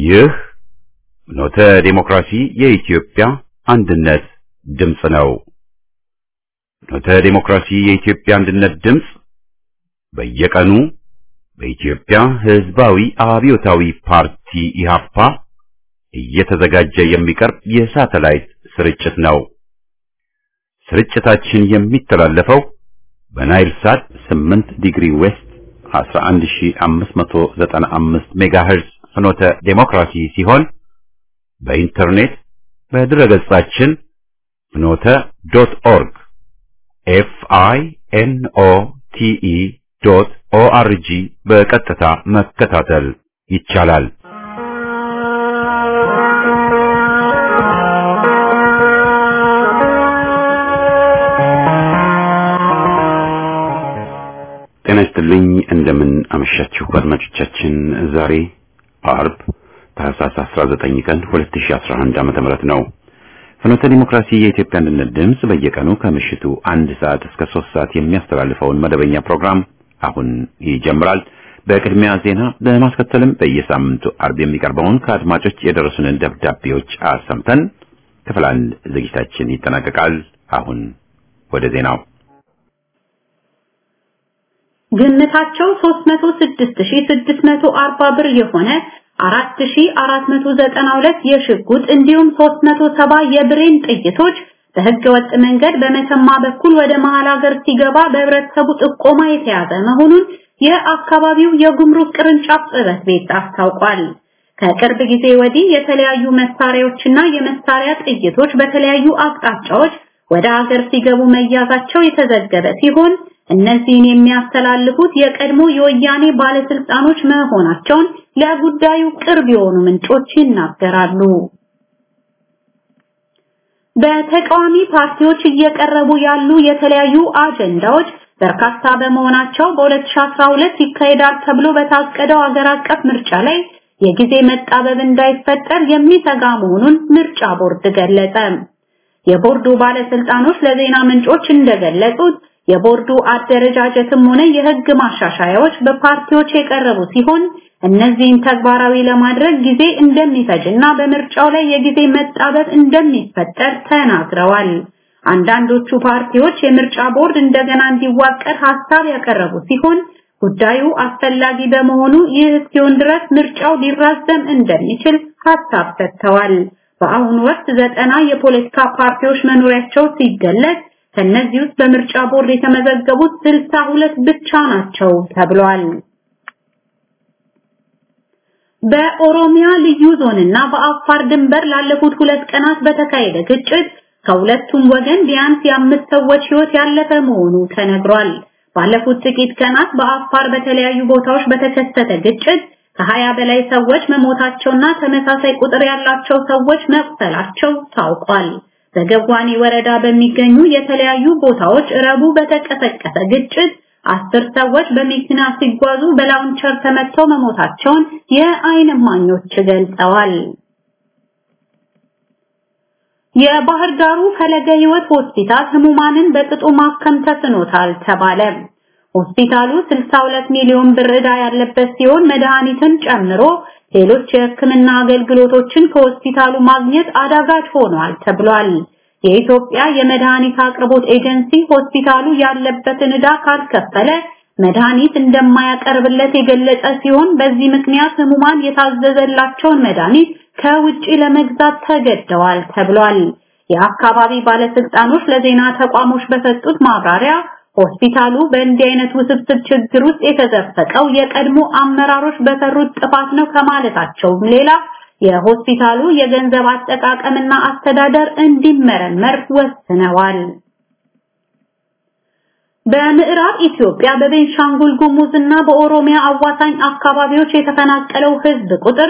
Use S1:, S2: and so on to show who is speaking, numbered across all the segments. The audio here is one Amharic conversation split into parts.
S1: ይህ ኖተ ዴሞክራሲ የኢትዮጵያ አንድነት ድምፅ ነው። ኖተ ዴሞክራሲ የኢትዮጵያ አንድነት ድምፅ በየቀኑ በኢትዮጵያ ሕዝባዊ አብዮታዊ ፓርቲ ኢህአፓ እየተዘጋጀ የሚቀርብ የሳተላይት ስርጭት ነው። ስርጭታችን የሚተላለፈው በናይል ሳት 8 ዲግሪ ዌስት 11595 ሜጋሄርዝ ፍኖተ ዴሞክራሲ ሲሆን በኢንተርኔት በድረገጻችን ፍኖተ ዶት ኦርግ ኤፍ አይ ኤን ኦ ቲ ኢ ዶት ኦ አር ጂ በቀጥታ መከታተል ይቻላል። ጤና ይስጥልኝ። እንደምን አመሻችሁ አድማጮቻችን። ዛሬ አርብ ታህሳስ 19 ቀን 2011 ዓመተ ምህረት ነው። ፍኖተ ዲሞክራሲ የኢትዮጵያ አንድነት ድምፅ በየቀኑ ከምሽቱ አንድ ሰዓት እስከ ሶስት ሰዓት የሚያስተላልፈውን መደበኛ ፕሮግራም አሁን ይጀምራል። በቅድሚያ ዜና በማስከተልም በየሳምንቱ አርብ የሚቀርበውን ከአድማጮች የደረሱንን ደብዳቤዎች አሰምተን ክፍል አንድ ዝግጅታችን ይጠናቀቃል። አሁን ወደ ዜናው
S2: ግምታቸው 306640 ብር የሆነ 4492 የሽጉጥ እንዲሁም 370 የብሬን ጥይቶች በህገ ወጥ መንገድ በመተማ በኩል ወደ መሃል ሀገር ሲገባ በህብረተሰቡ ጥቆማ የተያዘ መሆኑን የአካባቢው የጉምሩክ ቅርንጫፍ ጽሕፈት ቤት አስታውቋል። ከቅርብ ጊዜ ወዲህ የተለያዩ መሳሪያዎችና የመሳሪያ ጥይቶች በተለያዩ አቅጣጫዎች ወደ ሀገር ሲገቡ መያዛቸው የተዘገበ ሲሆን እነዚህን የሚያስተላልፉት የቀድሞ የወያኔ ባለስልጣኖች መሆናቸውን ለጉዳዩ ቅርብ የሆኑ ምንጮች ይናገራሉ። በተቃዋሚ ፓርቲዎች እየቀረቡ ያሉ የተለያዩ አጀንዳዎች በርካታ በመሆናቸው በ2012 ይካሄዳል ተብሎ በታቀደው ሀገር አቀፍ ምርጫ ላይ የጊዜ መጣበብ እንዳይፈጠር የሚሰጋ መሆኑን ምርጫ ቦርድ ገለጸ። የቦርዱ ባለስልጣኖች ለዜና ምንጮች እንደገለጹት የቦርዱ አደረጃጀትም ሆነ የህግ ማሻሻያዎች በፓርቲዎች የቀረቡ ሲሆን እነዚህን ተግባራዊ ለማድረግ ጊዜ እንደሚፈጅና በምርጫው ላይ የጊዜ መጣበብ እንደሚፈጠር ተናግረዋል። አንዳንዶቹ ፓርቲዎች የምርጫ ቦርድ እንደገና እንዲዋቀር ሐሳብ ያቀረቡ ሲሆን ጉዳዩ አስፈላጊ በመሆኑ ይህ እስኪሆን ድረስ ምርጫው ሊራዘም እንደሚችል ሐሳብ ሰጥተዋል። በአሁኑ ወቅት ዘጠና የፖለቲካ ፓርቲዎች መኖሪያቸው ሲገለጽ ከነዚህ ውስጥ በምርጫ ቦርድ የተመዘገቡት ስልሳ ሁለት ብቻ ናቸው ተብሏል። በኦሮሚያ ልዩ ዞንና በአፋር ድንበር ላለፉት ሁለት ቀናት በተካሄደ ግጭት ከሁለቱም ወገን ቢያንስ የአምስት ሰዎች ሕይወት ያለፈ መሆኑ ተነግሯል። ባለፉት ጥቂት ቀናት በአፋር በተለያዩ ቦታዎች በተከሰተ ግጭት ከሀያ በላይ ሰዎች መሞታቸውና ተመሳሳይ ቁጥር ያላቸው ሰዎች መቁሰላቸው ታውቋል። በገዋኔ ወረዳ በሚገኙ የተለያዩ ቦታዎች ረቡ በተቀሰቀሰ ግጭት አስር ሰዎች በመኪና ሲጓዙ በላውንቸር ተመተው መሞታቸውን የዓይን እማኞች ገልጸዋል። የባህር ዳሩ ፈለገ ሕይወት ሆስፒታል ህሙማንን በቅጡ ማከም ተስኖታል ተባለ። ሆስፒታሉ 62 ሚሊዮን ብር ዕዳ ያለበት ሲሆን መድኃኒትን ጨምሮ ሌሎች የሕክምና አገልግሎቶችን ከሆስፒታሉ ማግኘት አዳጋች ሆኗል ተብሏል። የኢትዮጵያ የመድኃኒት አቅርቦት ኤጀንሲ ሆስፒታሉ ያለበትን ዕዳ ካልከፈለ መድኃኒት እንደማያቀርብለት የገለጸ ሲሆን በዚህ ምክንያት ህሙማን የታዘዘላቸውን መድኃኒት ከውጪ ለመግዛት ተገደዋል ተብሏል። የአካባቢ ባለስልጣኖች ለዜና ተቋሞች በሰጡት ማብራሪያ ሆስፒታሉ በእንዲህ አይነት ውስብስብ ችግር ውስጥ የተዘፈቀው የቀድሞ አመራሮች በሰሩት ጥፋት ነው ከማለታቸውም ሌላ የሆስፒታሉ የገንዘብ አጠቃቀምና አስተዳደር እንዲመረመር ወስነዋል። በምዕራብ ኢትዮጵያ በቤንሻንጉል ጉሙዝ እና በኦሮሚያ አዋሳኝ አካባቢዎች የተፈናቀለው ህዝብ ቁጥር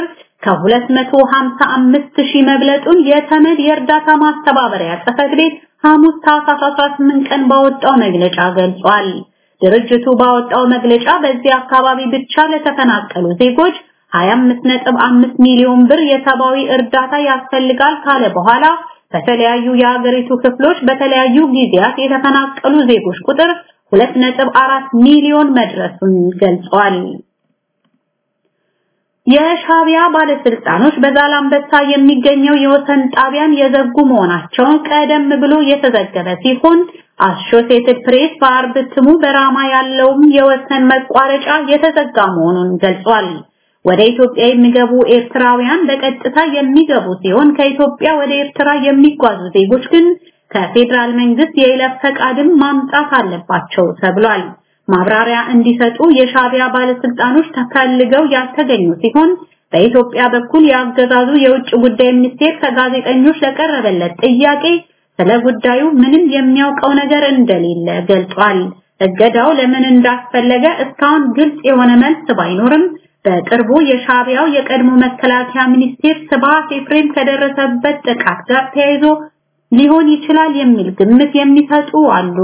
S2: ከ255 ሺህ መብለጡን የተመድ የእርዳታ ማስተባበሪያ ጽሕፈት ቤት ሐሙስ ታህሳስ 18 ቀን ባወጣው መግለጫ ገልጿል። ድርጅቱ ባወጣው መግለጫ በዚህ አካባቢ ብቻ ለተፈናቀሉ ዜጎች 25.5 ሚሊዮን ብር የሰብአዊ እርዳታ ያስፈልጋል ካለ በኋላ በተለያዩ የሀገሪቱ ክፍሎች በተለያዩ ጊዜያት የተፈናቀሉ ዜጎች ቁጥር 2.4 ሚሊዮን መድረሱን ገልጿል። የሻቢያ ባለስልጣኖች በዛላምበሳ የሚገኘው የወሰን ጣቢያን የዘጉ መሆናቸውን ቀደም ብሎ የተዘገበ ሲሆን አሶሲየትድ ፕሬስ በአርብ እትሙ በራማ ያለውም የወሰን መቋረጫ የተዘጋ መሆኑን ገልጿል። ወደ ኢትዮጵያ የሚገቡ ኤርትራውያን በቀጥታ የሚገቡ ሲሆን ከኢትዮጵያ ወደ ኤርትራ የሚጓዙ ዜጎች ግን ከፌዴራል መንግስት የይለፍ ፈቃድም ማምጣት አለባቸው ተብሏል። ማብራሪያ እንዲሰጡ የሻቢያ ባለስልጣኖች ተፈልገው ያልተገኙ ሲሆን በኢትዮጵያ በኩል የአገዛዙ የውጭ ጉዳይ ሚኒስቴር ከጋዜጠኞች ለቀረበለት ጥያቄ ስለ ጉዳዩ ምንም የሚያውቀው ነገር እንደሌለ ገልጿል። እገዳው ለምን እንዳስፈለገ እስካሁን ግልጽ የሆነ መልስ ባይኖርም በቅርቡ የሻቢያው የቀድሞ መከላከያ ሚኒስቴር ስብሐት ኤፍሬም ከደረሰበት ጥቃት ጋር ተያይዞ ሊሆን ይችላል የሚል ግምት የሚሰጡ አሉ።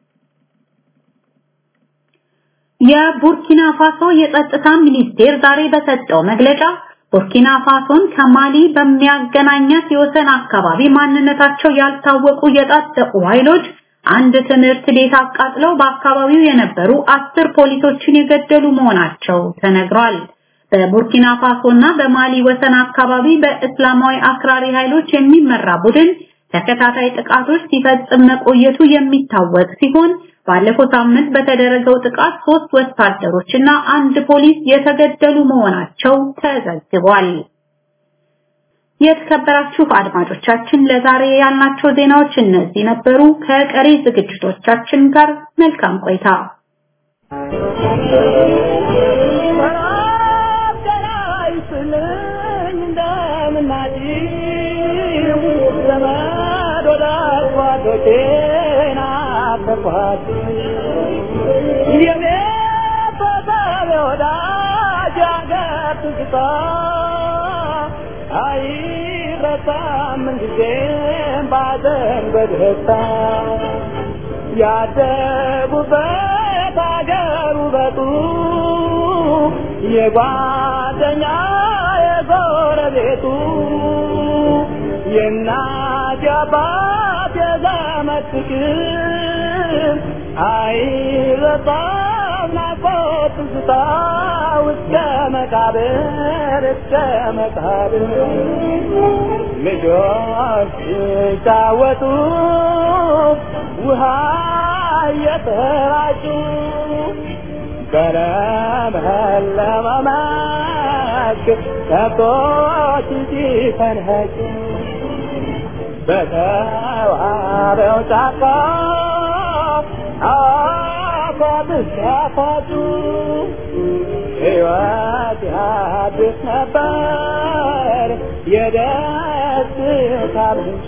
S2: የቡርኪና ፋሶ የጸጥታ ሚኒስቴር ዛሬ በሰጠው መግለጫ ቡርኪና ፋሶን ከማሊ በሚያገናኛት የወሰን አካባቢ ማንነታቸው ያልታወቁ የታጠቁ ኃይሎች አንድ ትምህርት ቤት አቃጥለው በአካባቢው የነበሩ አስር ፖሊሶችን የገደሉ መሆናቸው ተነግሯል። በቡርኪና ፋሶና በማሊ ወሰን አካባቢ በእስላማዊ አክራሪ ኃይሎች የሚመራ ቡድን ተከታታይ ጥቃቶች ሲፈጽም መቆየቱ የሚታወቅ ሲሆን ባለፈው ሳምንት በተደረገው ጥቃት ሶስት ወታደሮች እና አንድ ፖሊስ የተገደሉ መሆናቸው ተዘግቧል። የተከበራችሁ አድማጮቻችን ለዛሬ ያልናቸው ዜናዎች እነዚህ ነበሩ። ከቀሪ ዝግጅቶቻችን ጋር መልካም ቆይታ።
S3: አይረሳም ጊዜም ባዘን በደስታ ያደጉበት አገር ውበቱ የጓደኛ የጎረቤቱ የእናት የአባት የዘመድ ፍቅር አይረሳም ናፍቆት ትዝታ እስከ መቃብር እስከ መቃብር ልጆች ሲጫወቱ ውሃ እየተራጩ በለመለመ መስክ ከብቶች ሲፈንኸጩ በተዋበው ጫካ አፏብስ ሲያፋጩ ሕይወት ያድስ ነበር የደስታ ምንጭ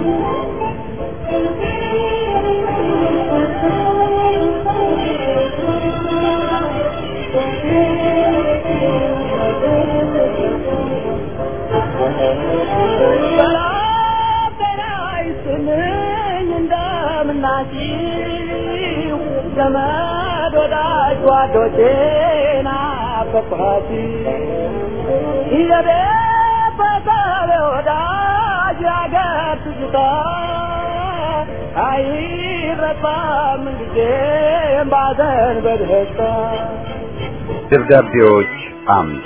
S3: ሰላም ጤና ይስጥልኝ እንደምናችሁ ዘመድ ወዳጅ ጓዶቼ ናፈቅኋት የቤተሰብ ወዳጅ ያገር ትዝታ አይረሳም ጊዜም ባዘን በደስታ
S1: ደብዳቤዎች አምድ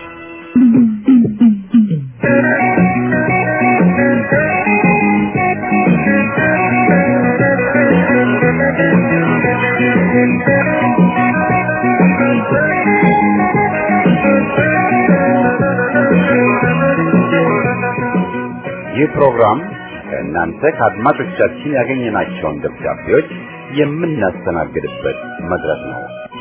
S1: ይህ ፕሮግራም ከእናንተ ከአድማጮቻችን ያገኘናቸውን ደብዳቤዎች የምናስተናግድበት መድረክ ነው።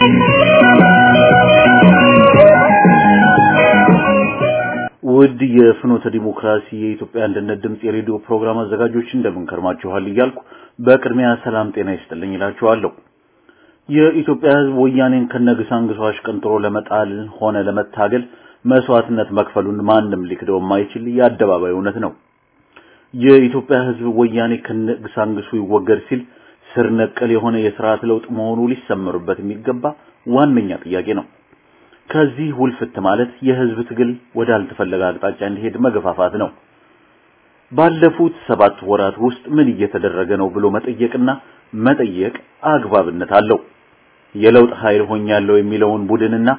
S4: ውድ የፍኖተ ዲሞክራሲ የኢትዮጵያ አንድነት ድምፅ የሬዲዮ ፕሮግራም አዘጋጆች እንደምን ከርማችኋል እያልኩ በቅድሚያ ሰላም ጤና ይስጥልኝ እላችኋለሁ። የኢትዮጵያ ሕዝብ ወያኔን ከነግሳንግሷ አሽቀንጥሮ ለመጣል ሆነ ለመታገል መስዋዕትነት መክፈሉን ማንም ሊክደው የማይችል የአደባባይ እውነት ነው። የኢትዮጵያ ሕዝብ ወያኔ ከነግሳንግሱ ይወገድ ሲል ስር ነቀል የሆነ የስርዓት ለውጥ መሆኑ ሊሰመሩበት የሚገባ ዋነኛ ጥያቄ ነው። ከዚህ ውልፍት ማለት የህዝብ ትግል ወዳልተፈለገ አቅጣጫ እንዲሄድ መገፋፋት ነው። ባለፉት ሰባት ወራት ውስጥ ምን እየተደረገ ነው ብሎ መጠየቅና መጠየቅ አግባብነት አለው። የለውጥ ኃይል ሆኛለሁ የሚለውን ቡድንና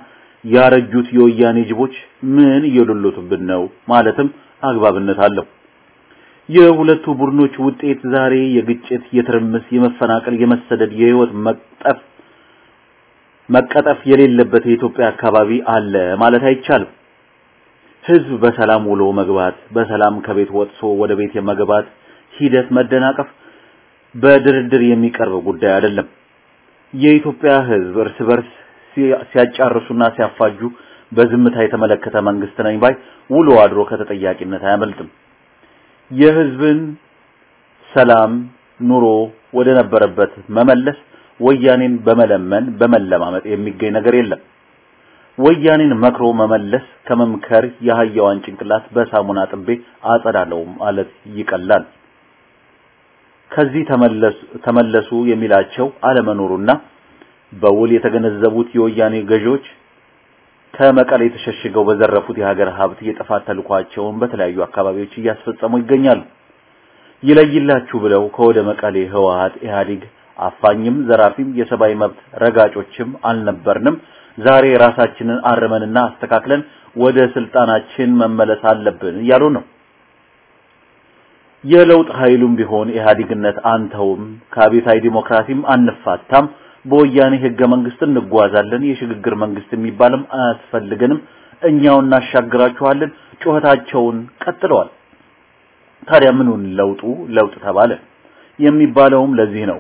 S4: ያረጁት የወያኔ ጅቦች ምን እየዶሎቱብን ነው ማለትም አግባብነት አለው። የሁለቱ ቡድኖች ውጤት ዛሬ የግጭት፣ የትርምስ፣ የመፈናቀል፣ የመሰደድ፣ የህይወት መቅጠፍ መቀጠፍ የሌለበት የኢትዮጵያ አካባቢ አለ ማለት አይቻልም። ህዝብ በሰላም ውሎ መግባት፣ በሰላም ከቤት ወጥቶ ወደ ቤት የመግባት ሂደት መደናቀፍ በድርድር የሚቀርብ ጉዳይ አይደለም። የኢትዮጵያ ህዝብ እርስ በርስ ሲያጫርሱና ሲያፋጁ በዝምታ የተመለከተ መንግስት ነኝ ባይ ውሎ አድሮ ከተጠያቂነት አያመልጥም። የህዝብን ሰላም ኑሮ ወደ ነበረበት መመለስ ወያኔን በመለመን በመለማመጥ የሚገኝ ነገር የለም። ወያኔን መክሮ መመለስ ከመምከር የአህያዋን ጭንቅላት በሳሙና ጥቤ አጸዳለው ማለት ይቀላል። ከዚህ ተመለሱ ተመለሱ የሚላቸው አለመኖሩና በውል የተገነዘቡት የወያኔ ገዢዎች ከመቀሌ ተሸሽገው በዘረፉት የሀገር ሀብት የጥፋት ተልኳቸውን በተለያዩ አካባቢዎች እያስፈጸሙ ይገኛሉ። ይለይላችሁ ብለው ከወደ መቀሌ ህወሓት፣ ኢህአዴግ አፋኝም ዘራፊም የሰብአዊ መብት ረጋጮችም አልነበርንም። ዛሬ ራሳችንን አርመንና አስተካክለን ወደ ስልጣናችን መመለስ አለብን እያሉ ነው። የለውጥ ኃይሉም ቢሆን ኢህአዴግነት አንተውም፣ ከአብዮታዊ ዲሞክራሲም አንፋታም፣ በወያኔ ህገ መንግስት እንጓዛለን፣ የሽግግር መንግስት የሚባልም አያስፈልገንም፣ እኛው እናሻግራችኋለን ጩኸታቸውን ቀጥለዋል። ታዲያ ምኑን ለውጡ ለውጥ ተባለ የሚባለውም ለዚህ ነው።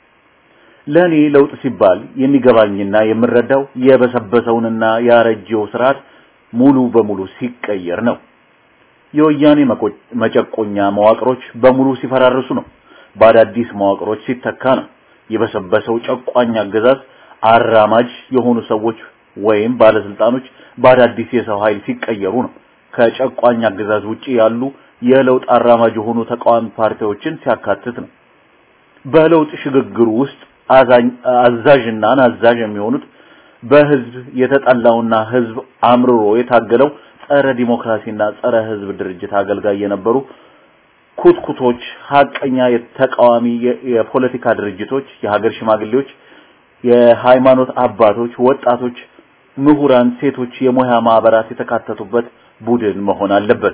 S4: ለኔ ለውጥ ሲባል የሚገባኝና የምረዳው የበሰበሰውንና ያረጀው ስርዓት ሙሉ በሙሉ ሲቀየር ነው። የወያኔ መጨቆኛ መዋቅሮች በሙሉ ሲፈራርሱ ነው። በአዳዲስ መዋቅሮች ሲተካ ነው። የበሰበሰው ጨቋኝ አገዛዝ አራማጅ የሆኑ ሰዎች ወይም ባለስልጣኖች በአዳዲስ የሰው ኃይል ሲቀየሩ ነው። ከጨቋኝ አገዛዝ ውጪ ያሉ የለውጥ አራማጅ የሆኑ ተቃዋሚ ፓርቲዎችን ሲያካትት ነው። በለውጥ ሽግግሩ ውስጥ አዛዥና ናዛዥ የሚሆኑት በህዝብ የተጠላውና ህዝብ አምርሮ የታገለው ጸረ ዲሞክራሲና ጸረ ህዝብ ድርጅት አገልጋይ የነበሩ ኩትኩቶች፣ ሀቀኛ የተቃዋሚ የፖለቲካ ድርጅቶች፣ የሀገር ሽማግሌዎች፣ የሃይማኖት አባቶች፣ ወጣቶች፣ ምሁራን፣ ሴቶች፣ የሙያ ማህበራት የተካተቱበት ቡድን መሆን አለበት።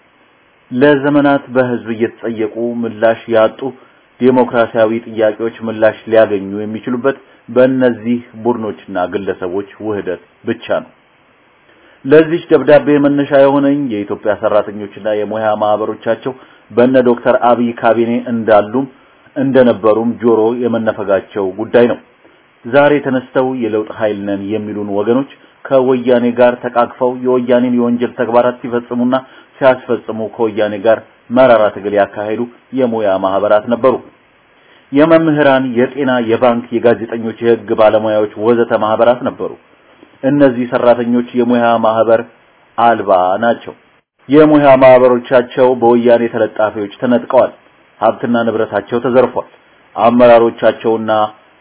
S4: ለዘመናት በህዝብ እየተጠየቁ ምላሽ ያጡ ዴሞክራሲያዊ ጥያቄዎች ምላሽ ሊያገኙ የሚችሉበት በእነዚህ ቡድኖችና ግለሰቦች ውህደት ብቻ ነው። ለዚህ ደብዳቤ መነሻ የሆነኝ የኢትዮጵያ ሰራተኞችና የሙያ ማህበሮቻቸው በእነ ዶክተር አብይ ካቢኔ እንዳሉም እንደነበሩም ጆሮ የመነፈጋቸው ጉዳይ ነው። ዛሬ ተነስተው የለውጥ ኃይል ነን የሚሉን ወገኖች ከወያኔ ጋር ተቃቅፈው የወያኔን የወንጀል ተግባራት ሲፈጽሙና ሲያስፈጽሙ ከወያኔ ጋር መራራ ትግል ያካሄዱ የሙያ ማህበራት ነበሩ። የመምህራን፣ የጤና፣ የባንክ፣ የጋዜጠኞች፣ የህግ ባለሙያዎች ወዘተ ማህበራት ነበሩ። እነዚህ ሰራተኞች የሙያ ማህበር አልባ ናቸው። የሙያ ማህበሮቻቸው በወያኔ ተለጣፊዎች ተነጥቀዋል። ሀብትና ንብረታቸው ተዘርፏል። አመራሮቻቸውና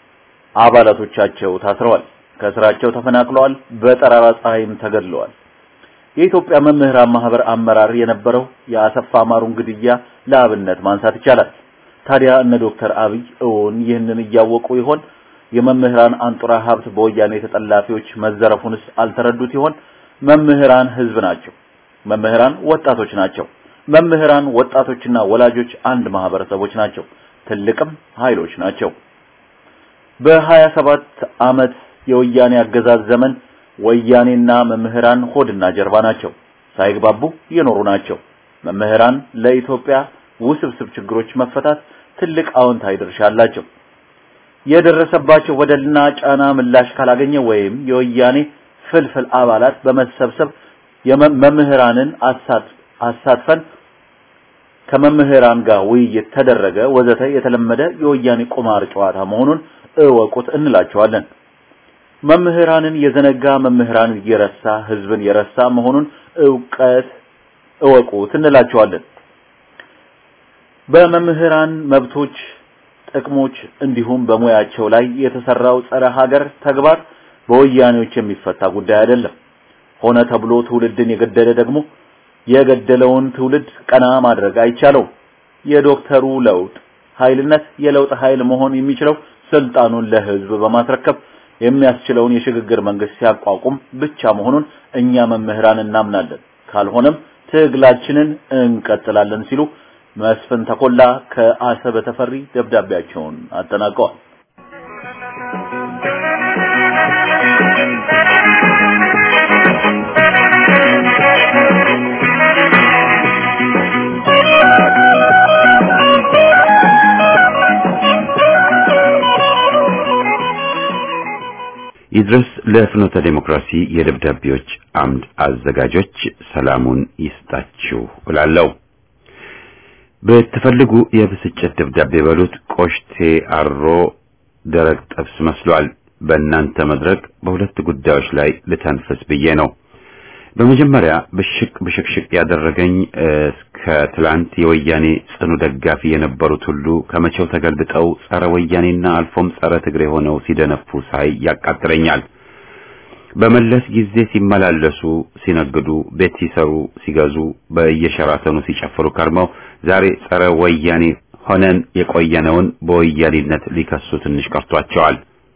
S4: አባላቶቻቸው ታስረዋል። ከስራቸው ተፈናቅለዋል። በጠራራ ፀሐይም ተገድለዋል። የኢትዮጵያ መምህራን ማህበር አመራር የነበረው የአሰፋ ማሩን ግድያ ለአብነት ማንሳት ይቻላል። ታዲያ እነ ዶክተር አብይ እውን ይህንን እያወቁ ይሆን? የመምህራን አንጡራ ሀብት በወያኔ ተጠላፊዎች መዘረፉንስ አልተረዱት ይሆን? መምህራን ህዝብ ናቸው። መምህራን ወጣቶች ናቸው። መምህራን ወጣቶችና ወላጆች አንድ ማህበረሰቦች ናቸው። ትልቅም ኃይሎች ናቸው። በሀያ ሰባት ዓመት የወያኔ አገዛዝ ዘመን ወያኔና መምህራን ሆድና ጀርባ ናቸው። ሳይግባቡ የኖሩ ናቸው። መምህራን ለኢትዮጵያ ውስብስብ ችግሮች መፈታት ትልቅ አዎንታዊ ድርሻ አላቸው። የደረሰባቸው በደልና ጫና ምላሽ ካላገኘ ወይም የወያኔ ፍልፍል አባላት በመሰብሰብ የመምህራንን አሳትፈን ከመምህራን ጋር ውይይት ተደረገ ወዘተ የተለመደ የወያኔ ቁማር ጨዋታ መሆኑን እወቁት እንላቸዋለን። መምህራንን የዘነጋ መምህራንን የረሳ ህዝብን የረሳ መሆኑን እውቀት እወቁት እንላቸዋለን። በመምህራን መብቶች፣ ጥቅሞች እንዲሁም በሙያቸው ላይ የተሰራው ጸረ ሀገር ተግባር በወያኔዎች የሚፈታ ጉዳይ አይደለም። ሆነ ተብሎ ትውልድን የገደለ ደግሞ የገደለውን ትውልድ ቀና ማድረግ አይቻለውም። የዶክተሩ ለውጥ ኃይልነት የለውጥ ኃይል መሆን የሚችለው ስልጣኑን ለህዝብ በማስረከብ የሚያስችለውን የሽግግር መንግስት ሲያቋቁም ብቻ መሆኑን እኛ መምህራን እናምናለን። ካልሆነም ትግላችንን እንቀጥላለን ሲሉ መስፍን ተኮላ ከአሰበ ተፈሪ ደብዳቤያቸውን አጠናቀዋል።
S1: ይድረስ ለፍኖተ ዴሞክራሲ የደብዳቤዎች አምድ አዘጋጆች ሰላሙን ይስጣችሁ እላለሁ። ብትፈልጉ የብስጭት ደብዳቤ በሉት ቆሽቴ አሮ ደረቅ ጥብስ መስሏል። በእናንተ መድረክ በሁለት ጉዳዮች ላይ ልተንፍስ ብዬ ነው። በመጀመሪያ ብሽቅ ብሽቅሽቅ ያደረገኝ እስከ ትላንት የወያኔ ጽኑ ደጋፊ የነበሩት ሁሉ ከመቼው ተገልብጠው ጸረ ወያኔና አልፎም ጸረ ትግሬ ሆነው ሲደነፉ ሳይ ያቃጥለኛል። በመለስ ጊዜ ሲመላለሱ፣ ሲነግዱ፣ ቤት ሲሰሩ፣ ሲገዙ፣ በየሸራተኑ ሲጨፍሩ ከርመው ዛሬ ጸረ ወያኔ ሆነን የቆየነውን በወያኔነት ሊከሱ ትንሽ ቀርቷቸዋል።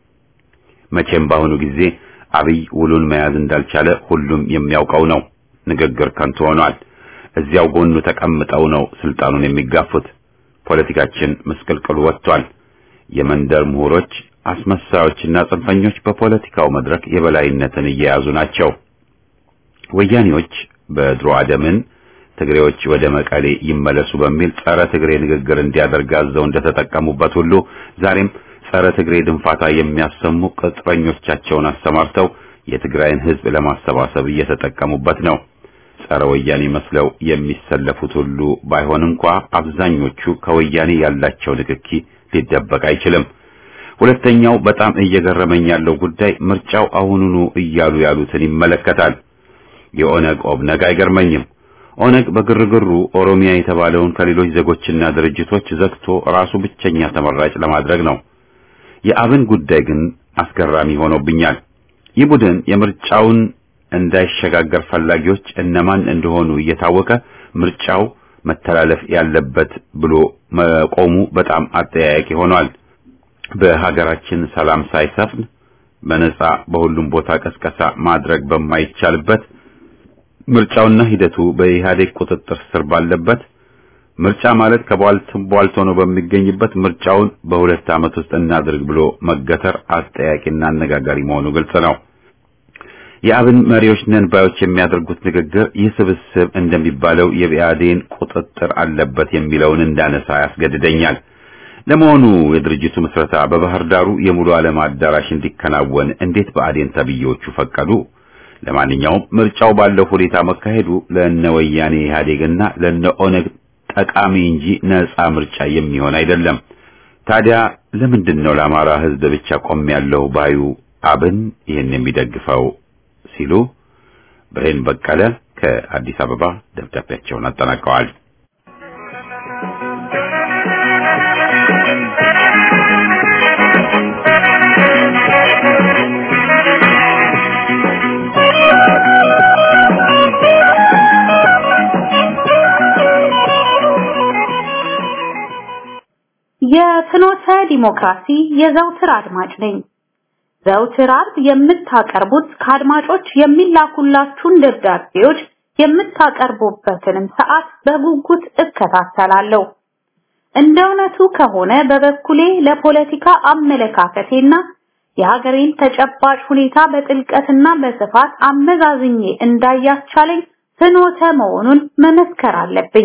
S1: መቼም በአሁኑ ጊዜ አብይ ውሉን መያዝ እንዳልቻለ ሁሉም የሚያውቀው ነው። ንግግር ከንቱ ሆኗል። እዚያው ጎኑ ተቀምጠው ነው ስልጣኑን የሚጋፉት። ፖለቲካችን ምስቅልቅሉ ወጥቷል። የመንደር ምሁሮች፣ አስመሳዮችና ጽንፈኞች በፖለቲካው መድረክ የበላይነትን እየያዙ ናቸው። ወያኔዎች በድሮ አደምን ትግሬዎች ወደ መቀሌ ይመለሱ በሚል ጸረ ትግሬ ንግግር እንዲያደርግ አዘው እንደተጠቀሙበት ሁሉ ዛሬም ጸረ ትግሬ ድንፋታ የሚያሰሙ ቅጥረኞቻቸውን አሰማርተው የትግራይን ሕዝብ ለማሰባሰብ እየተጠቀሙበት ነው። ጸረ ወያኔ መስለው የሚሰለፉት ሁሉ ባይሆን እንኳ አብዛኞቹ ከወያኔ ያላቸው ንክኪ ሊደበቅ አይችልም። ሁለተኛው በጣም እየገረመኝ ያለው ጉዳይ ምርጫው አሁኑኑ እያሉ ያሉትን ይመለከታል። የኦነግ ኦብነግ አይገርመኝም። ኦነግ በግርግሩ ኦሮሚያ የተባለውን ከሌሎች ዜጎችና ድርጅቶች ዘግቶ ራሱ ብቸኛ ተመራጭ ለማድረግ ነው። የአብን ጉዳይ ግን አስገራሚ ሆኖብኛል። ይህ ቡድን የምርጫውን እንዳይሸጋገር ፈላጊዎች እነማን እንደሆኑ እየታወቀ ምርጫው መተላለፍ ያለበት ብሎ መቆሙ በጣም አጠያያቂ ሆኗል። በሀገራችን ሰላም ሳይሰፍን በነጻ በሁሉም ቦታ ቀስቀሳ ማድረግ በማይቻልበት ምርጫውና ሂደቱ በኢህአዴግ ቁጥጥር ስር ባለበት ምርጫ ማለት ከቧልትም ቧልቶ ነው በሚገኝበት ምርጫውን በሁለት ዓመት ውስጥ እናድርግ ብሎ መገተር አጠያቂና አነጋጋሪ መሆኑ ግልጽ ነው። የአብን መሪዎች ነን ባዮች የሚያደርጉት ንግግር ይህ ስብስብ እንደሚባለው የብአዴን ቁጥጥር አለበት የሚለውን እንዳነሳ ያስገድደኛል። ለመሆኑ የድርጅቱ ምስረታ በባህር ዳሩ የሙሉ ዓለም አዳራሽ እንዲከናወን እንዴት ብአዴን ተብዬዎቹ ፈቀዱ? ለማንኛውም ምርጫው ባለው ሁኔታ መካሄዱ ለእነ ወያኔ ኢህአዴግና ለእነ ኦነግ ጠቃሚ እንጂ ነጻ ምርጫ የሚሆን አይደለም። ታዲያ ለምንድን ነው ለአማራ ሕዝብ ብቻ ቆም ያለው ባዩ አብን ይህን የሚደግፈው? ሲሉ ብሬን በቀለ ከአዲስ አበባ ደብዳቤያቸውን አጠናቀዋል።
S2: የፍኖተ ዲሞክራሲ የዘውትር አድማጭ ነኝ። ዘውትር አርብ የምታቀርቡት ከአድማጮች የሚላኩላችሁን ደብዳቤዎች የምታቀርቡበትንም ሰዓት በጉጉት እከታተላለሁ። እንደ እውነቱ ከሆነ በበኩሌ ለፖለቲካ አመለካከቴና የሀገሬን ተጨባጭ ሁኔታ በጥልቀትና በስፋት አመዛዝኜ እንዳያስቻለኝ ፍኖተ መሆኑን መመስከር አለብኝ።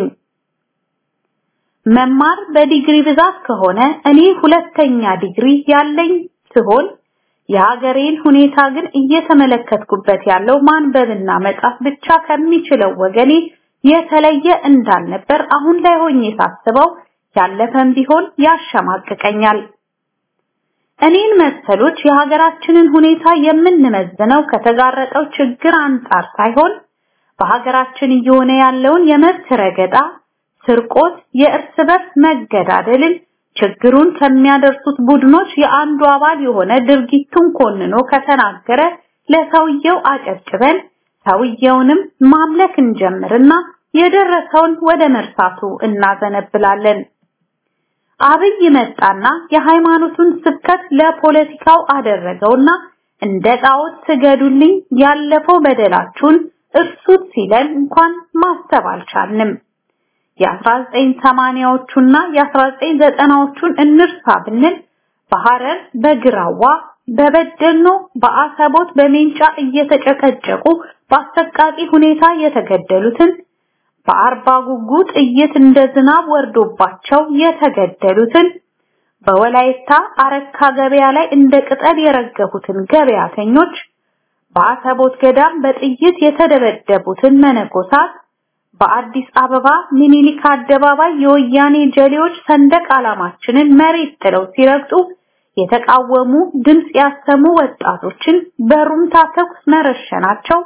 S2: መማር በዲግሪ ብዛት ከሆነ እኔ ሁለተኛ ዲግሪ ያለኝ ሲሆን የሀገሬን ሁኔታ ግን እየተመለከትኩበት ያለው ማንበብና መጻፍ ብቻ ከሚችለው ወገኔ የተለየ እንዳልነበር አሁን ላይ ሆኜ ሳስበው ያለፈም ቢሆን ያሸማቅቀኛል። እኔን መሰሎች የሀገራችንን ሁኔታ የምንመዝነው ከተጋረጠው ችግር አንጻር ሳይሆን በሀገራችን እየሆነ ያለውን የመብት ረገጣ፣ ስርቆት፣ የእርስ በርስ መገዳደልን ችግሩን ከሚያደርሱት ቡድኖች የአንዱ አባል የሆነ ድርጊቱን ኮንኖ ከተናገረ ለሰውየው አጨብጭበን ሰውየውንም ማምለክ እንጀምርና የደረሰውን ወደ መርሳቱ እናዘነብላለን። አብይ መጣና የሃይማኖቱን ስብከት ለፖለቲካው አደረገውና እንደ ጣዖት ስገዱልኝ ያለፈው በደላችሁን እርሱት ሲለን እንኳን ማሰብ አልቻልንም። የ1980ዎቹና የ1990ዎቹን እንርሳ ብንል በሐረር፣ በግራዋ፣ በበደኖ፣ በአሰቦት፣ በሜንጫ እየተጨቀጨቁ በአሰቃቂ ሁኔታ የተገደሉትን በአርባ ጉጉ ጥይት እንደ ዝናብ ወርዶባቸው የተገደሉትን በወላይታ አረካ ገበያ ላይ እንደ ቅጠል የረገፉትን ገበያተኞች በአሰቦት ገዳም በጥይት የተደበደቡትን መነኮሳት በአዲስ አበባ ሚኒሊክ አደባባይ የወያኔ ጀሌዎች ሰንደቅ ዓላማችንን መሬት ጥለው ሲረግጡ የተቃወሙ ድምጽ ያሰሙ ወጣቶችን በሩምታ ተኩስ መረሸናቸው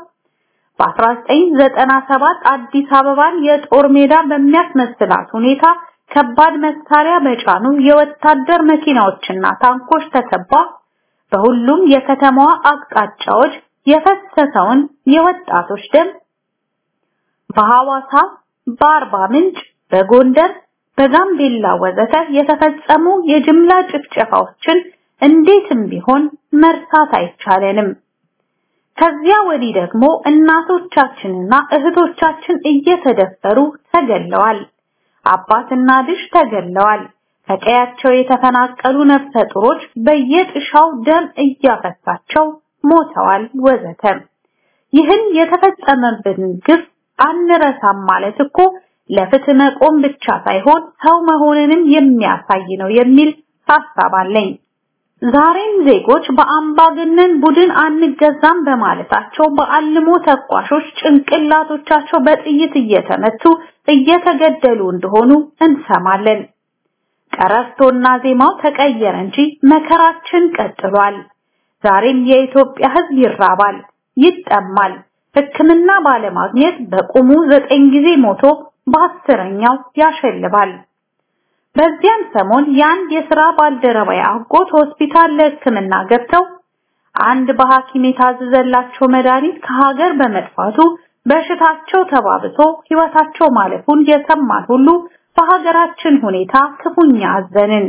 S2: በ1997 አዲስ አበባን የጦር ሜዳ በሚያስመስላት ሁኔታ ከባድ መሳሪያ በጫኑ የወታደር መኪናዎችና ታንኮች ተከባ በሁሉም የከተማዋ አቅጣጫዎች የፈሰሰውን የወጣቶች ደም በሐዋሳ፣ በአርባ ምንጭ፣ በጎንደር፣ በጋምቤላ ወዘተ የተፈጸሙ የጅምላ ጭፍጨፋዎችን እንዴትም ቢሆን መርሳት አይቻለንም። ከዚያ ወዲህ ደግሞ እናቶቻችንና እህቶቻችን እየተደፈሩ ተገለዋል። አባትና ልጅ ተገለዋል። ከቀያቸው የተፈናቀሉ ነፍሰ ጡሮች በየጥሻው ደም እያፈሳቸው ሞተዋል ወዘተ። ይህን የተፈጸመብን ግፍ አንረሳም ማለት እኮ ለፍትህ መቆም ብቻ ሳይሆን ሰው መሆንንም የሚያሳይ ነው የሚል ሐሳብ አለኝ። ዛሬም ዜጎች በአምባገነን ቡድን አንገዛም በማለታቸው በአልሞ ተኳሾች ጭንቅላቶቻቸው በጥይት እየተመቱ እየተገደሉ እንደሆኑ እንሰማለን። ቀረርቶና ዜማው ተቀየረ እንጂ መከራችን ቀጥሏል። ዛሬም የኢትዮጵያ ሕዝብ ይራባል፣ ይጠማል። ሕክምና ባለማግኘት በቁሙ ዘጠኝ ጊዜ ሞቶ በአስረኛው ያሸልባል። በዚያን ሰሞን የአንድ የሥራ ባልደረባዬ አጎት ሆስፒታል ለሕክምና ገብተው አንድ በሐኪም የታዘዘላቸው መድኃኒት ከሀገር በመጥፋቱ በሽታቸው ተባብሶ ሕይወታቸው ማለፉን የሰማን ሁሉ በሀገራችን ሁኔታ ክፉኛ አዘንን።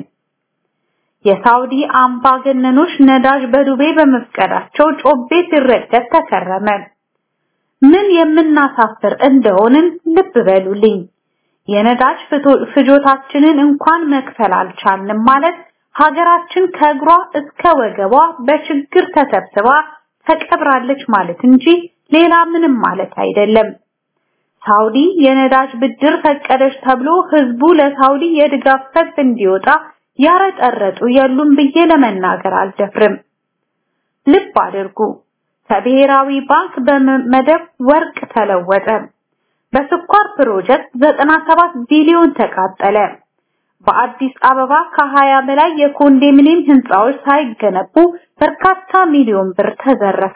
S2: የሳውዲ አምባገነኖች ነዳጅ በዱቤ በመፍቀዳቸው ጮቤ ሲረገጥ ተከረመ። ምን የምናሳፍር እንደሆንን ልብ በሉልኝ። የነዳጅ ፍጆታችንን እንኳን መክፈል አልቻልንም ማለት ሀገራችን ከእግሯ እስከ ወገቧ በችግር ተሰብስባ ተቀብራለች ማለት እንጂ ሌላ ምንም ማለት አይደለም። ሳውዲ የነዳጅ ብድር ፈቀደች ተብሎ ህዝቡ ለሳውዲ የድጋፍ ሰልፍ እንዲወጣ ያረጠረጡ የሉም ብዬ ለመናገር አልደፍርም። ልብ አድርጉ። ከብሔራዊ ባንክ በመደብ ወርቅ ተለወጠ። በስኳር ፕሮጀክት 97 ቢሊዮን ተቃጠለ። በአዲስ አበባ ከ20 በላይ የኮንዶሚኒየም ህንፃዎች ሳይገነቡ በርካታ ሚሊዮን ብር ተዘረፈ።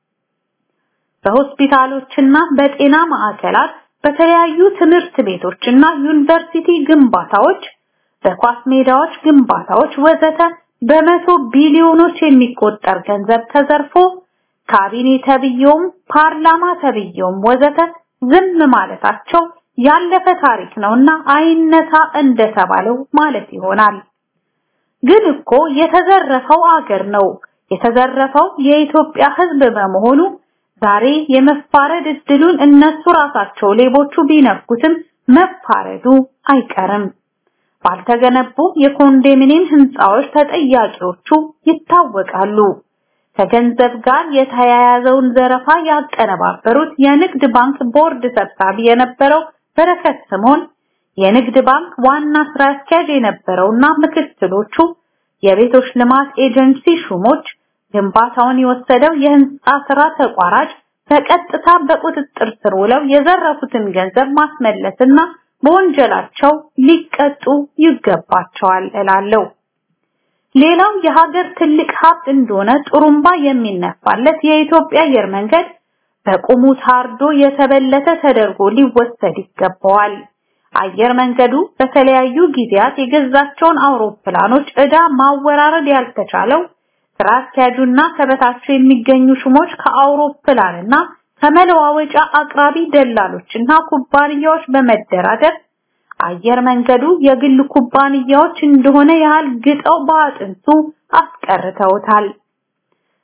S2: በሆስፒታሎችና በጤና ማዕከላት፣ በተለያዩ ትምህርት ቤቶችና ዩኒቨርሲቲ ግንባታዎች፣ በኳስ ሜዳዎች ግንባታዎች ወዘተ በመቶ ቢሊዮኖች የሚቆጠር ገንዘብ ተዘርፎ ካቢኔ ተብየውም ፓርላማ ተብየውም ወዘተ ዝም ማለታቸው ያለፈ ታሪክ ነውና አይነታ እንደተባለው ማለት ይሆናል። ግን እኮ የተዘረፈው አገር ነው። የተዘረፈው የኢትዮጵያ ህዝብ በመሆኑ ዛሬ የመፋረድ እድሉን እነሱ ራሳቸው ሌቦቹ ቢነኩትም መፋረዱ አይቀርም። ባልተገነቡ የኮንዶሚኒየም ህንፃዎች ተጠያቂዎቹ ይታወቃሉ። ከገንዘብ ጋር የተያያዘውን ዘረፋ ያቀነባበሩት የንግድ ባንክ ቦርድ ሰብሳቢ የነበረው በረከት ስምኦን፣ የንግድ ባንክ ዋና ስራ አስኪያጅ የነበረውና ምክትሎቹ፣ የቤቶች ልማት ኤጀንሲ ሹሞች፣ ግንባታውን የወሰደው የህንፃ ስራ ተቋራጭ በቀጥታ በቁጥጥር ስር ውለው የዘረፉትን ገንዘብ ማስመለስና በወንጀላቸው ሊቀጡ ይገባቸዋል እላለሁ። ሌላው የሀገር ትልቅ ሀብት እንደሆነ ጥሩምባ የሚነፋለት የኢትዮጵያ አየር መንገድ በቁሙ ታርዶ የተበለተ ተደርጎ ሊወሰድ ይገባዋል። አየር መንገዱ በተለያዩ ጊዜያት የገዛቸውን አውሮፕላኖች ዕዳ ማወራረድ ያልተቻለው ስራ አስኪያጁና ከበታቸው የሚገኙ ሹሞች ከአውሮፕላንና ከመለዋወጫ አቅራቢ ደላሎችና ኩባንያዎች በመደራደር አየር መንገዱ የግል ኩባንያዎች እንደሆነ ያህል ግጠው በአጥንቱ አስቀርተውታል።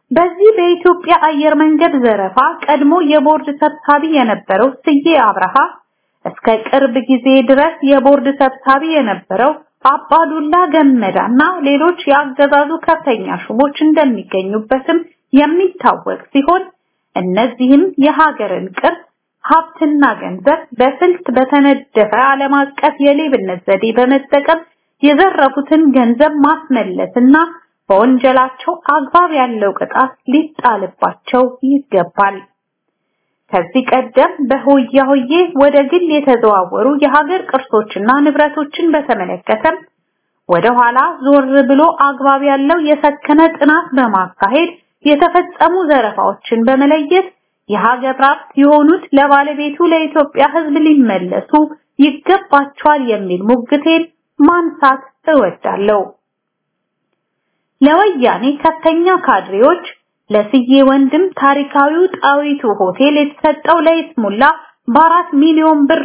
S2: በዚህ በኢትዮጵያ አየር መንገድ ዘረፋ ቀድሞ የቦርድ ሰብሳቢ የነበረው ስዬ አብርሃ እስከ ቅርብ ጊዜ ድረስ የቦርድ ሰብሳቢ የነበረው አባዱላ ገመዳና ሌሎች የአገዛዙ ከፍተኛ ሹሞች እንደሚገኙበትም የሚታወቅ ሲሆን እነዚህም የሀገርን ቅርስ ሀብትና ገንዘብ በስልት በተነደፈ ዓለም አቀፍ የሌብነት ዘዴ በመጠቀም የዘረፉትን ገንዘብ ማስመለስና በወንጀላቸው አግባብ ያለው ቅጣት ሊጣልባቸው ይገባል። ከዚህ ቀደም በሆያ ሆዬ ወደ ግል የተዘዋወሩ የሀገር ቅርሶችና ንብረቶችን በተመለከተም ወደ ኋላ ዞር ብሎ አግባብ ያለው የሰከነ ጥናት በማካሄድ የተፈጸሙ ዘረፋዎችን በመለየት የሀገር ሀብት የሆኑት ለባለቤቱ ለኢትዮጵያ ሕዝብ ሊመለሱ ይገባቸዋል የሚል ሙግቴን ማንሳት እወዳለሁ። ለወያኔ ከፍተኛ ካድሬዎች ለስዬ ወንድም ታሪካዊው ጣዊቱ ሆቴል የተሰጠው ለይስሙላ በአራት ሚሊዮን ብር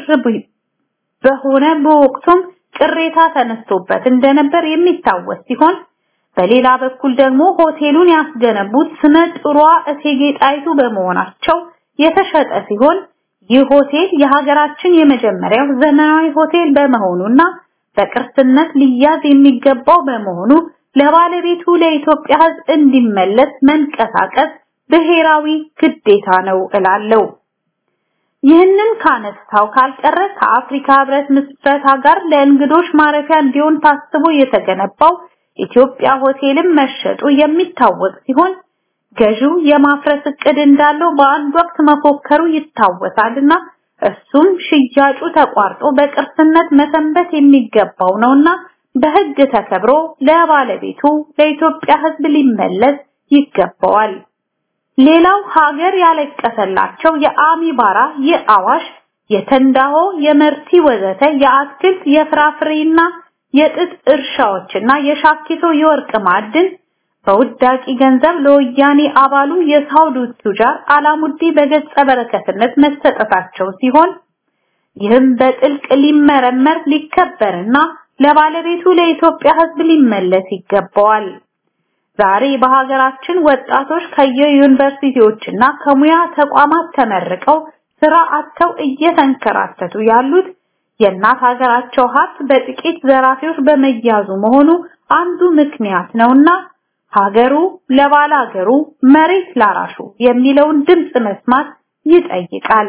S2: በሆነ በወቅቱም ቅሬታ ተነስቶበት እንደነበር የሚታወስ ሲሆን በሌላ በኩል ደግሞ ሆቴሉን ያስገነቡት ስመ ጥሯ እቴጌ ጣይቱ በመሆናቸው የተሸጠ ሲሆን ይህ ሆቴል የሀገራችን የመጀመሪያው ዘመናዊ ሆቴል በመሆኑና በቅርስነት ሊያዝ የሚገባው በመሆኑ ለባለቤቱ ለኢትዮጵያ ሕዝብ እንዲመለስ መንቀሳቀስ ብሔራዊ ግዴታ ነው እላለሁ። ይህንን ካነሳው ካልቀረ ከአፍሪካ ህብረት ምስረታ ጋር ለእንግዶች ማረፊያ እንዲሆን ታስቦ የተገነባው ኢትዮጵያ ሆቴልም መሸጡ የሚታወቅ ሲሆን ገዢው የማፍረስ እቅድ እንዳለው በአንድ ወቅት መፎከሩ ይታወሳልና እሱም ሽያጩ ተቋርጦ በቅርስነት መሰንበት የሚገባው ነውና በህግ ተከብሮ ለባለቤቱ ለኢትዮጵያ ህዝብ ሊመለስ ይገባዋል። ሌላው ሀገር ያለቀሰላቸው የአሚባራ፣ የአዋሽ፣ የተንዳሆ፣ የመርቲ ወዘተ የአትክልት የፍራፍሬና የጥጥ እርሻዎችና የሻኪሶ የወርቅ ማዕድን በውዳቂ ገንዘብ ለወያኔ አባሉ የሳውዲ ቱጃር አላሙዲ በገጸ በረከትነት መሰጠታቸው ሲሆን ይህም በጥልቅ ሊመረመር ሊከበርና ለባለቤቱ ለኢትዮጵያ ህዝብ ሊመለስ ይገባዋል። ዛሬ በሀገራችን ወጣቶች ከየዩኒቨርሲቲዎችና ከሙያ ተቋማት ተመርቀው ስራ አጥተው እየተንከራተቱ ያሉት የእናት ሀገራቸው ሀብት በጥቂት ዘራፊዎች በመያዙ መሆኑ አንዱ ምክንያት ነውና ሀገሩ ለባለ ሀገሩ መሬት ላራሹ የሚለውን ድምጽ መስማት ይጠይቃል።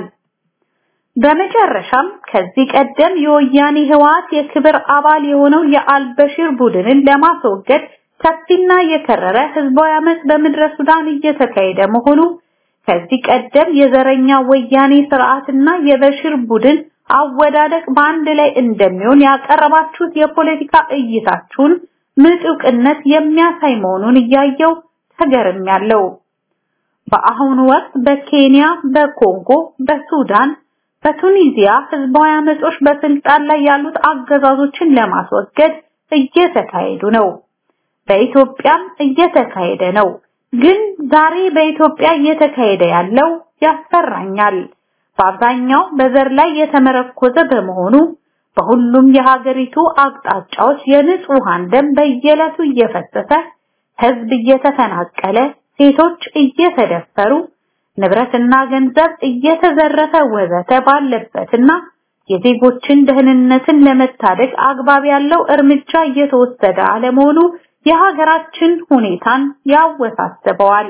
S2: በመጨረሻም ከዚህ ቀደም የወያኔ ህወሓት የክብር አባል የሆነው የአልበሽር ቡድንን ለማስወገድ ሰፊና የከረረ ህዝባዊ አመፅ በምድረ ሱዳን እየተካሄደ መሆኑ ከዚህ ቀደም የዘረኛ ወያኔ ስርዓትና የበሽር ቡድን አወዳደቅ በአንድ ላይ እንደሚሆን ያቀረባችሁት የፖለቲካ እይታችሁን ምጡቅነት የሚያሳይ መሆኑን እያየው ተገርሚያለሁ። በአሁኑ ወቅት በኬንያ፣ በኮንጎ፣ በሱዳን፣ በቱኒዚያ ህዝባዊ አመጾች በስልጣን ላይ ያሉት አገዛዞችን ለማስወገድ እየተካሄዱ ነው። በኢትዮጵያም እየተካሄደ ነው። ግን ዛሬ በኢትዮጵያ እየተካሄደ ያለው ያስፈራኛል። በአብዛኛው በዘር ላይ የተመረኮዘ በመሆኑ በሁሉም የሀገሪቱ አቅጣጫዎች የንጹሃን ደም በየዕለቱ እየፈሰሰ ህዝብ እየተፈናቀለ፣ ሴቶች እየተደፈሩ፣ ንብረትና ገንዘብ እየተዘረፈ ወዘተ ባለበትና የዜጎችን ደህንነትን ለመታደግ አግባብ ያለው እርምጃ እየተወሰደ አለመሆኑ የሀገራችን ሁኔታን ያወሳስበዋል።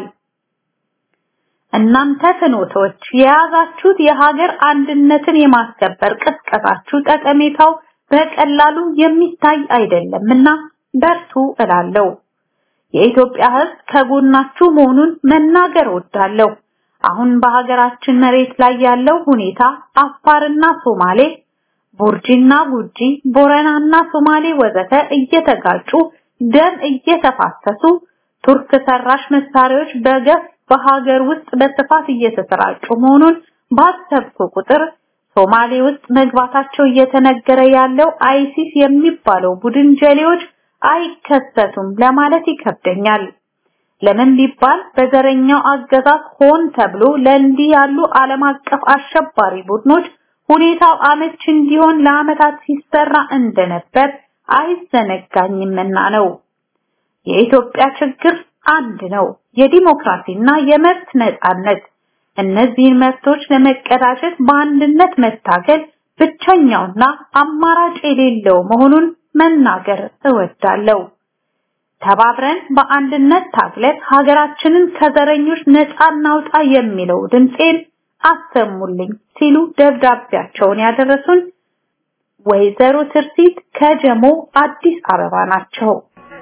S2: እናንተ ፍኖቶች የያዛችሁት የሀገር አንድነትን የማስከበር ቅስቀሳችሁ ጠቀሜታው በቀላሉ የሚታይ አይደለምና በርቱ እላለሁ። የኢትዮጵያ ሕዝብ ከጎናችሁ መሆኑን መናገር ወዳለሁ። አሁን በሀገራችን መሬት ላይ ያለው ሁኔታ አፋርና ሶማሌ፣ ቡርጂና ጉጂ፣ ቦረናና ሶማሌ ወዘተ እየተጋጩ ደም እየተፋሰሱ ቱርክ ሰራሽ መሳሪያዎች በገፍ በሀገር ውስጥ በስፋት እየተሰራጩ መሆኑን ባሰብኩ ቁጥር ሶማሌ ውስጥ መግባታቸው እየተነገረ ያለው አይሲስ የሚባለው ቡድን ጀሌዎች አይከሰቱም ለማለት ይከብደኛል። ለምን ቢባል በዘረኛው አገዛዝ ሆን ተብሎ ለእንዲህ ያሉ ዓለም አቀፍ አሸባሪ ቡድኖች ሁኔታው አመች እንዲሆን ለአመታት ሲሰራ እንደነበር አይዘነጋኝምና ነው። የኢትዮጵያ ችግር አንድ ነው። የዲሞክራሲና የመብት ነጻነት። እነዚህን መብቶች ለመቀዳጀት በአንድነት መታገል ብቸኛውና አማራጭ የሌለው መሆኑን መናገር እወዳለሁ። ተባብረን በአንድነት ታግለን ሀገራችንን ከዘረኞች ነፃ እናውጣ የሚለው ድምጼን አሰሙልኝ ሲሉ ደብዳቤያቸውን ያደረሱን ወይዘሮ ትርሲት ከጀሞ አዲስ አበባ ናቸው።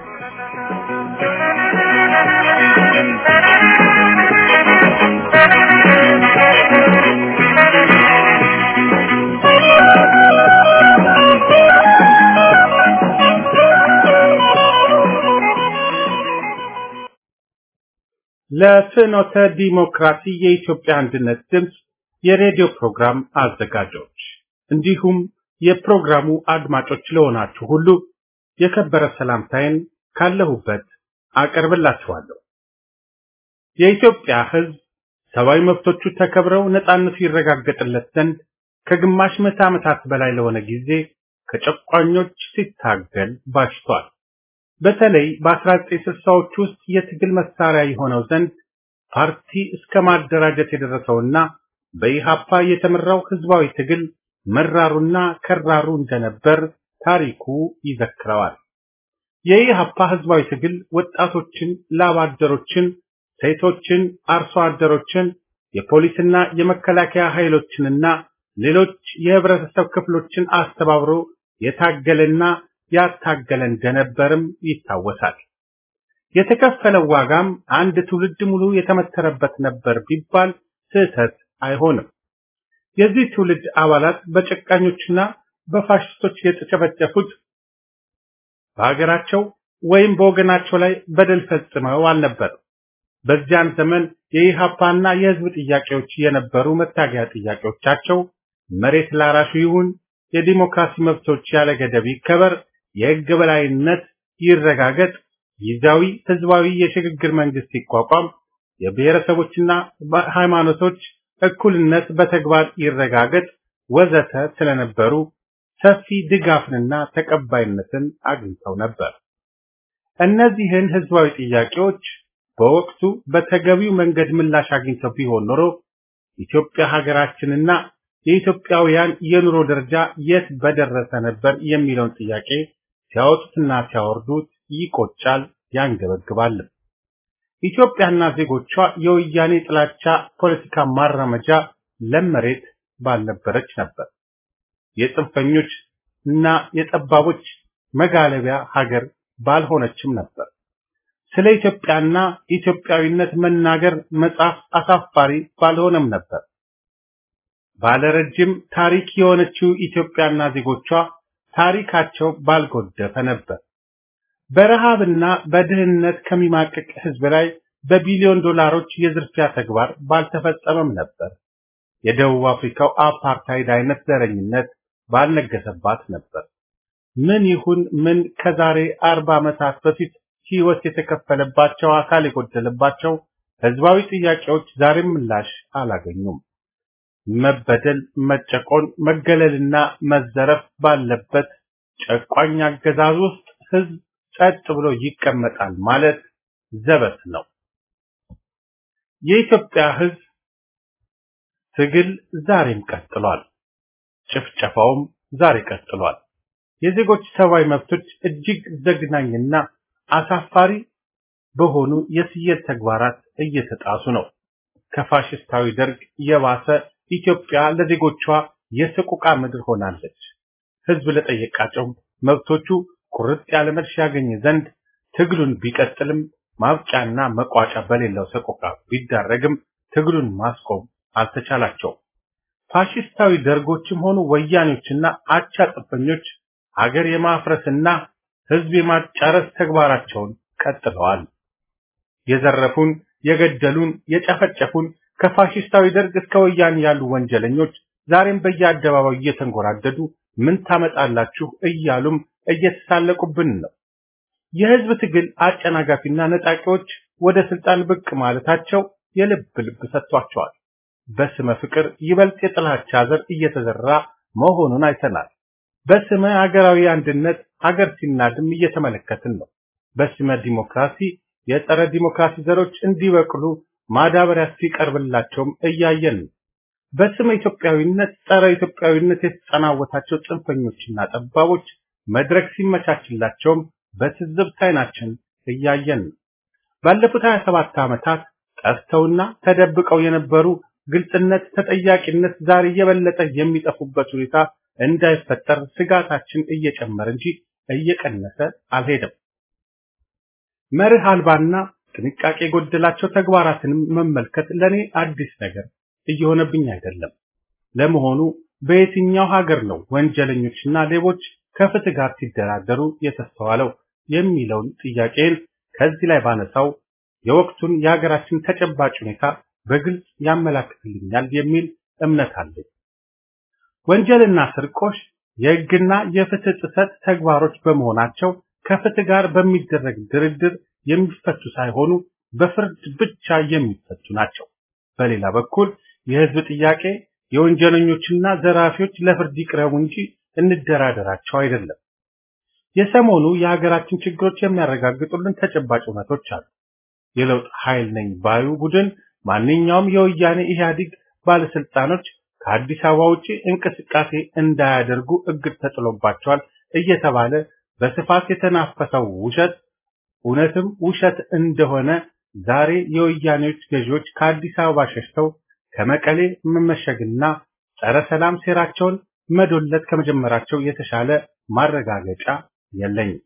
S5: ለፍኖተ ዲሞክራሲ የኢትዮጵያ አንድነት ድምፅ የሬዲዮ ፕሮግራም አዘጋጆች እንዲሁም የፕሮግራሙ አድማጮች ለሆናችሁ ሁሉ የከበረ ሰላምታዬን ካለሁበት አቀርብላችኋለሁ። የኢትዮጵያ ሕዝብ ሰብአዊ መብቶቹ ተከብረው ነጻነቱ ይረጋገጥለት ዘንድ ከግማሽ ምዕተ ዓመታት በላይ ለሆነ ጊዜ ከጨቋኞች ሲታገል ባሽቷል። በተለይ በ1960ዎች ውስጥ የትግል መሳሪያ የሆነው ዘንድ ፓርቲ እስከ ማደራጀት የደረሰውና በኢሃፓ የተመራው ህዝባዊ ትግል መራሩና ከራሩ እንደነበር ታሪኩ ይዘክረዋል። የኢሃፓ ህዝባዊ ትግል ወጣቶችን፣ ላብ አደሮችን፣ ሴቶችን፣ አርሶ አደሮችን፣ የፖሊስና የመከላከያ ኃይሎችንና ሌሎች የህብረተሰብ ክፍሎችን አስተባብሮ የታገለና ያታገለ እንደነበርም ይታወሳል። የተከፈለው ዋጋም አንድ ትውልድ ሙሉ የተመተረበት ነበር ቢባል ስህተት አይሆንም። የዚህ ትውልድ አባላት በጨቃኞችና በፋሽስቶች የተጨፈጨፉት በሀገራቸው ወይም በወገናቸው ላይ በደል ፈጽመው አልነበር። በዚያን ዘመን የኢሃፓና የህዝብ ጥያቄዎች የነበሩ መታገያ ጥያቄዎቻቸው መሬት ላራሹ ይሁን፣ የዲሞክራሲ መብቶች ያለ ገደብ ይከበር፣ የህግ በላይነት ይረጋገጥ፣ ጊዜያዊ ህዝባዊ የሽግግር መንግስት ይቋቋም፣ የብሔረሰቦችና ሃይማኖቶች እኩልነት በተግባር ይረጋገጥ ወዘተ ስለነበሩ ሰፊ ድጋፍንና ተቀባይነትን አግኝተው ነበር። እነዚህን ህዝባዊ ጥያቄዎች በወቅቱ በተገቢው መንገድ ምላሽ አግኝተው ቢሆን ኖሮ ኢትዮጵያ ሀገራችንና የኢትዮጵያውያን የኑሮ ደረጃ የት በደረሰ ነበር የሚለውን ጥያቄ ሲያወጡትና ሲያወርዱት ይቆጫል፣ ያንገበግባል። ኢትዮጵያና ዜጎቿ የወያኔ ጥላቻ ፖለቲካ ማራመጃ ለመሬት ባልነበረች ነበር። የጽንፈኞች እና የጠባቦች መጋለቢያ ሀገር ባልሆነችም ነበር። ስለ ኢትዮጵያና ኢትዮጵያዊነት መናገር መጻፍ አሳፋሪ ባልሆነም ነበር። ባለረጅም ታሪክ የሆነችው ኢትዮጵያና ዜጎቿ ታሪካቸው ባልጎደፈ ነበር። በረሃብና በድህነት ከሚማቅቅ ህዝብ ላይ በቢሊዮን ዶላሮች የዝርፊያ ተግባር ባልተፈጸመም ነበር። የደቡብ አፍሪካው አፓርታይድ አይነት ዘረኝነት ባልነገሰባት ነበር። ምን ይሁን ምን ከዛሬ አርባ ዓመታት በፊት ህይወት የተከፈለባቸው አካል የጎደለባቸው ህዝባዊ ጥያቄዎች ዛሬም ምላሽ አላገኙም። መበደል፣ መጨቆን፣ መገለልና መዘረፍ ባለበት ጨቋኝ አገዛዝ ውስጥ ህዝብ ጸጥ ብሎ ይቀመጣል ማለት ዘበት ነው። የኢትዮጵያ ህዝብ ትግል ዛሬም ቀጥሏል። ጭፍጨፋውም ዛሬ ቀጥሏል። የዜጎች ሰብአዊ መብቶች እጅግ ዘግናኝና አሳፋሪ በሆኑ የስየል ተግባራት እየተጣሱ ነው። ከፋሽስታዊ ደርግ የባሰ ኢትዮጵያ ለዜጎቿ የሰቆቃ ምድር ሆናለች። ህዝብ ለጠየቃቸው መብቶቹ ቁርጥ ያለ መልስ ያገኝ ዘንድ ትግሉን ቢቀጥልም ማብቂያና መቋጫ በሌለው ሰቆቃ ቢዳረግም ትግሉን ማስቆም አልተቻላቸውም። ፋሽስታዊ ደርጎችም ሆኑ ወያኔዎችና አቻ ጽንፈኞች ሀገር የማፍረስና ህዝብ የማጫረስ ተግባራቸውን ቀጥለዋል። የዘረፉን፣ የገደሉን፣ የጨፈጨፉን ከፋሽስታዊ ደርግ እስከ ወያኔ ያሉ ወንጀለኞች ዛሬም በየአደባባዩ እየተንጎራደዱ ምን ታመጣላችሁ እያሉም እየተሳለቁብን ነው። የህዝብ ትግል አጨናጋፊና ነጣቂዎች ወደ ስልጣን ብቅ ማለታቸው የልብ ልብ ሰጥቷቸዋል። በስመ ፍቅር ይበልጥ የጥላቻ ዘር እየተዘራ መሆኑን አይተናል። በስመ ሀገራዊ አንድነት ሀገር ሲናድም እየተመለከትን ነው። በስመ ዲሞክራሲ የጸረ ዲሞክራሲ ዘሮች እንዲበቅሉ ማዳበሪያ ሲቀርብላቸውም እያየን ነው። በስመ ኢትዮጵያዊነት ጸረ ኢትዮጵያዊነት የተጸናወታቸው ጽንፈኞችና ጠባቦች መድረክ ሲመቻችላቸውም በትዝብት ዓይናችን እያየን ነው። ባለፉት 27 ዓመታት ጠፍተውና ተደብቀው የነበሩ ግልጽነት፣ ተጠያቂነት ዛሬ የበለጠ የሚጠፉበት ሁኔታ እንዳይፈጠር ስጋታችን እየጨመረ እንጂ እየቀነሰ አልሄደም። መርህ አልባና ጥንቃቄ የጎደላቸው ተግባራትንም መመልከት ለኔ አዲስ ነገር እየሆነብኝ አይደለም። ለመሆኑ በየትኛው ሀገር ነው ወንጀለኞችና ሌቦች ከፍትህ ጋር ሲደራደሩ የተስተዋለው የሚለውን ጥያቄን ከዚህ ላይ ባነሳው የወቅቱን የሀገራችን ተጨባጭ ሁኔታ በግልጽ ያመላክትልኛል የሚል እምነት አለኝ። ወንጀልና ስርቆሽ የሕግና የፍትህ ጥሰት ተግባሮች በመሆናቸው ከፍትህ ጋር በሚደረግ ድርድር የሚፈቱ ሳይሆኑ በፍርድ ብቻ የሚፈቱ ናቸው። በሌላ በኩል የህዝብ ጥያቄ የወንጀለኞችና ዘራፊዎች ለፍርድ ይቅረቡ እንጂ እንደራደራቸው አይደለም። የሰሞኑ የሀገራችን ችግሮች የሚያረጋግጡልን ተጨባጭ እውነቶች አሉ። የለውጥ ኃይል ነኝ ባዩ ቡድን ማንኛውም የወያኔ ኢህአዴግ ባለስልጣኖች ከአዲስ አበባ ውጪ እንቅስቃሴ እንዳያደርጉ እግድ ተጥሎባቸዋል እየተባለ በስፋት የተናፈሰው ውሸት እውነትም ውሸት እንደሆነ ዛሬ የወያኔዎች ገዢዎች ከአዲስ አበባ ሸሽተው ከመቀሌ መመሸግና ጸረ ሰላም ሴራቸውን መዶለት ከመጀመራቸው የተሻለ ማረጋገጫ የለኝም።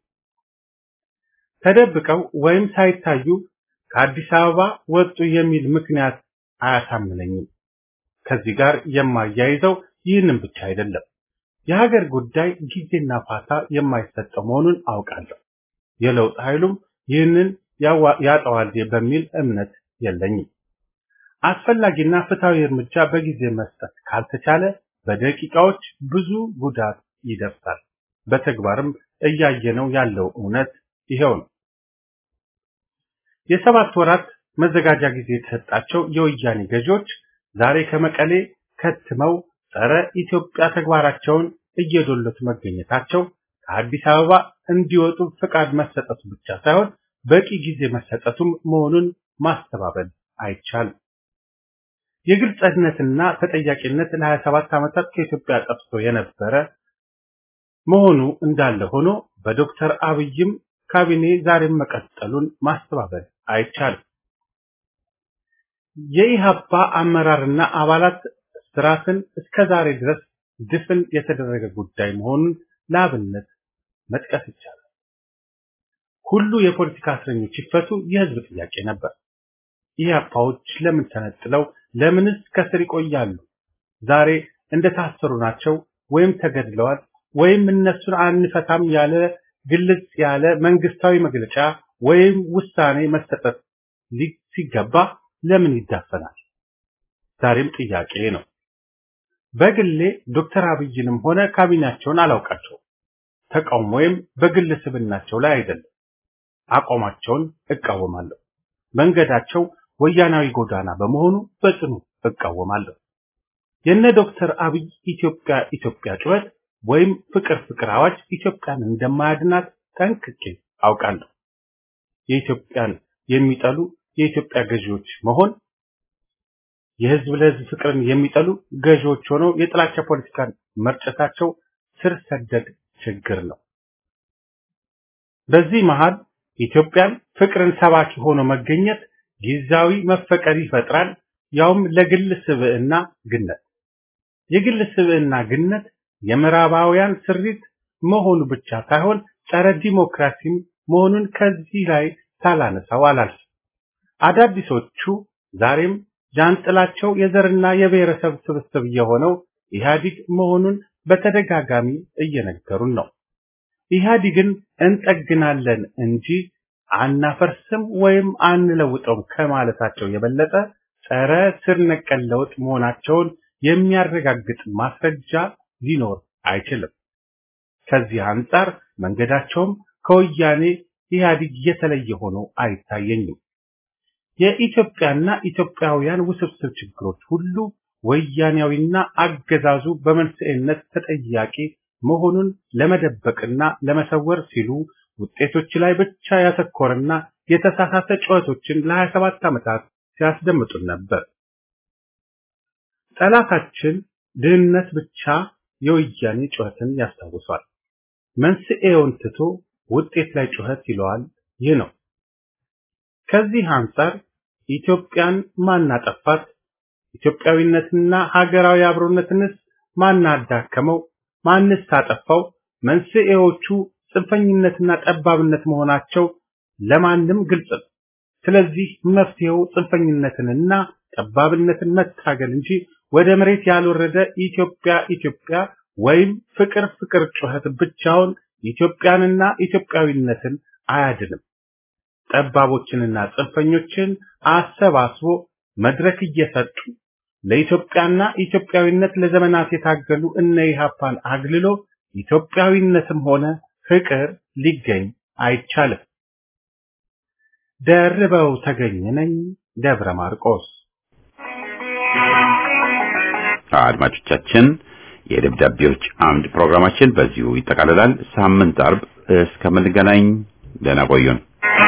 S5: ተደብቀው ወይም ሳይታዩ ከአዲስ አበባ ወጡ የሚል ምክንያት አያሳምነኝም። ከዚህ ጋር የማያይዘው ይህንን ብቻ አይደለም። የሀገር ጉዳይ ጊዜና ፋታ የማይሰጠው መሆኑን አውቃለሁ። የለውጥ ኃይሉም ይህንን ያጠዋል በሚል እምነት የለኝም። አስፈላጊና ፍትሐዊ እርምጃ በጊዜ መስጠት ካልተቻለ በደቂቃዎች ብዙ ጉዳት ይደርሳል። በተግባርም እያየነው ያለው እውነት ይሄው ነው። የሰባት ወራት መዘጋጃ ጊዜ የተሰጣቸው የወያኔ ገዢዎች ዛሬ ከመቀሌ ከትመው ጸረ ኢትዮጵያ ተግባራቸውን እየዶለቱ መገኘታቸው ከአዲስ አበባ እንዲወጡ ፍቃድ መሰጠቱ ብቻ ሳይሆን በቂ ጊዜ መሰጠቱም መሆኑን ማስተባበል አይቻልም። የግልጽነትና ተጠያቂነት ለ27 ዓመታት ከኢትዮጵያ ጠፍቶ የነበረ መሆኑ እንዳለ ሆኖ በዶክተር አብይም ካቢኔ ዛሬም መቀጠሉን ማስተባበል አይቻልም። የኢሃፓ አመራርና አባላት ስራትን እስከ ዛሬ ድረስ ድፍን የተደረገ ጉዳይ መሆኑን ለአብነት መጥቀስ ይቻላል። ሁሉ የፖለቲካ እስረኞች ይፈቱ የህዝብ ጥያቄ ነበር። ኢህአፓዎች ለምን ተነጥለው ለምንስ ከስር ይቆያሉ? ዛሬ እንደታሰሩ ናቸው ወይም ተገድለዋል ወይም እነሱን አንፈታም ያለ ግልጽ ያለ መንግስታዊ መግለጫ ወይም ውሳኔ መሰጠት ሲገባ ለምን ይዳፈናል? ዛሬም ጥያቄ ነው። በግሌ ዶክተር አብይንም ሆነ ካቢኔያቸውን አላውቃቸውም። ተቃውሞ ወይም በግል ስብናቸው ላይ አይደለም። አቋማቸውን እቃወማለሁ። መንገዳቸው ወያናዊ ጎዳና በመሆኑ በጽኑ እቃወማለሁ። የነ ዶክተር አብይ ኢትዮጵያ ኢትዮጵያ ጩኸት ወይም ፍቅር ፍቅር አዋጅ ኢትዮጵያን እንደማያድናት ጠንቅቄ አውቃለሁ። የኢትዮጵያን የሚጠሉ የኢትዮጵያ ገዢዎች መሆን የህዝብ ለህዝብ ፍቅርን የሚጠሉ ገዢዎች ሆነው የጥላቻ ፖለቲካን መርጨታቸው ስር ሰደድ ችግር ነው። በዚህ መሃል ኢትዮጵያን ፍቅርን ሰባኪ ሆኖ መገኘት ጊዜያዊ መፈቀር ይፈጥራል፣ ያውም ለግል ስብዕና ግነት። የግል ስብዕና ግነት የምዕራባውያን ስሪት መሆኑ ብቻ ሳይሆን ጸረ ዲሞክራሲም መሆኑን ከዚህ ላይ ሳላነሳው አላልፍም። አዳዲሶቹ ዛሬም ጃንጥላቸው የዘርና የብሔረሰብ ስብስብ የሆነው ኢህአዲግ መሆኑን በተደጋጋሚ እየነገሩን ነው። ኢህአዲግን እንጠግናለን እንጂ አናፈርስም ወይም አንለውጠውም ከማለታቸው የበለጠ ጸረ ስር ነቀል ለውጥ መሆናቸውን የሚያረጋግጥ ማስረጃ ሊኖር አይችልም። ከዚህ አንጻር መንገዳቸውም ከወያኔ ኢህአዲግ የተለየ ሆኖ አይታየኝም። የኢትዮጵያና ኢትዮጵያውያን ውስብስብ ችግሮች ሁሉ ወያኔያዊና አገዛዙ በመንስኤነት ተጠያቂ መሆኑን ለመደበቅና ለመሰወር ሲሉ ውጤቶች ላይ ብቻ ያተኮረና የተሳሳተ ጩኸቶችን ለ27 ዓመታት ሲያስደምጡን ነበር። ጠላታችን ድህነት ብቻ የወያኔ ጩኸትን ያስታውሷል። መንስኤውን ትቶ ውጤት ላይ ጩኸት ይለዋል። ይህ ነው። ከዚህ አንጻር ኢትዮጵያን ማናጠፋት፣ ኢትዮጵያዊነትና ሀገራዊ አብሮነትንስ ማናዳከመው፣ ማንስ ታጠፋው? መንስኤዎቹ ጽንፈኝነትና ጠባብነት መሆናቸው ለማንም ግልጽ ነው። ስለዚህ መፍትሄው ጽንፈኝነትንና ጠባብነትን መታገል እንጂ ወደ መሬት ያልወረደ ኢትዮጵያ ኢትዮጵያ ወይም ፍቅር ፍቅር ጩኸት ብቻውን ኢትዮጵያንና ኢትዮጵያዊነትን አያድንም። ጠባቦችንና ጽንፈኞችን አሰባስቦ መድረክ እየሰጡ ለኢትዮጵያና ኢትዮጵያዊነት ለዘመናት የታገሉ እነ ኢህአፓን አግልሎ ኢትዮጵያዊነትም ሆነ ፍቅር ሊገኝ አይቻልም። ደርበው ተገኘ ነኝ ደብረ ማርቆስ።
S1: አድማጮቻችን የደብዳቤዎች አምድ ፕሮግራማችን በዚሁ ይጠቃልላል። ሳምንት አርብ እስከምንገናኝ ደህና ቆዩን።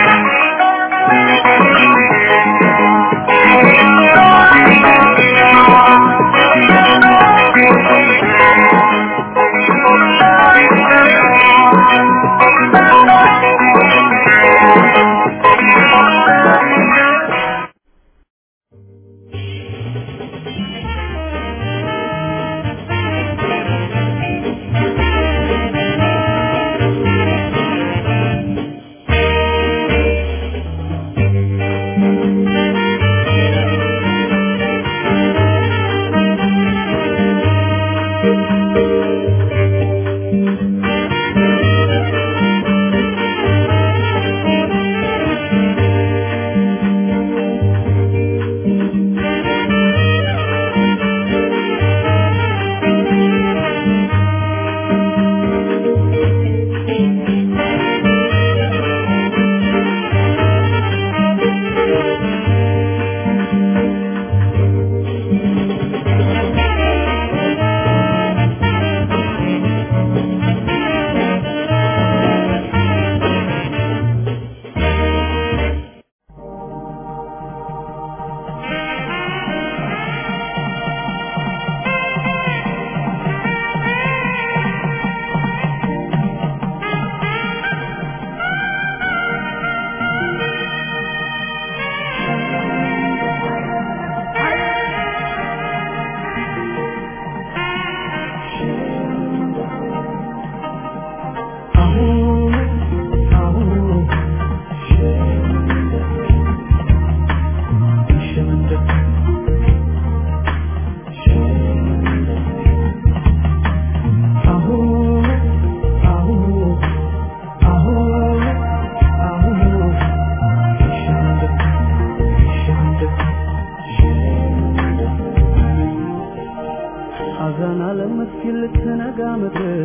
S3: አዛና ለመስኪን ልትነጋ ምድር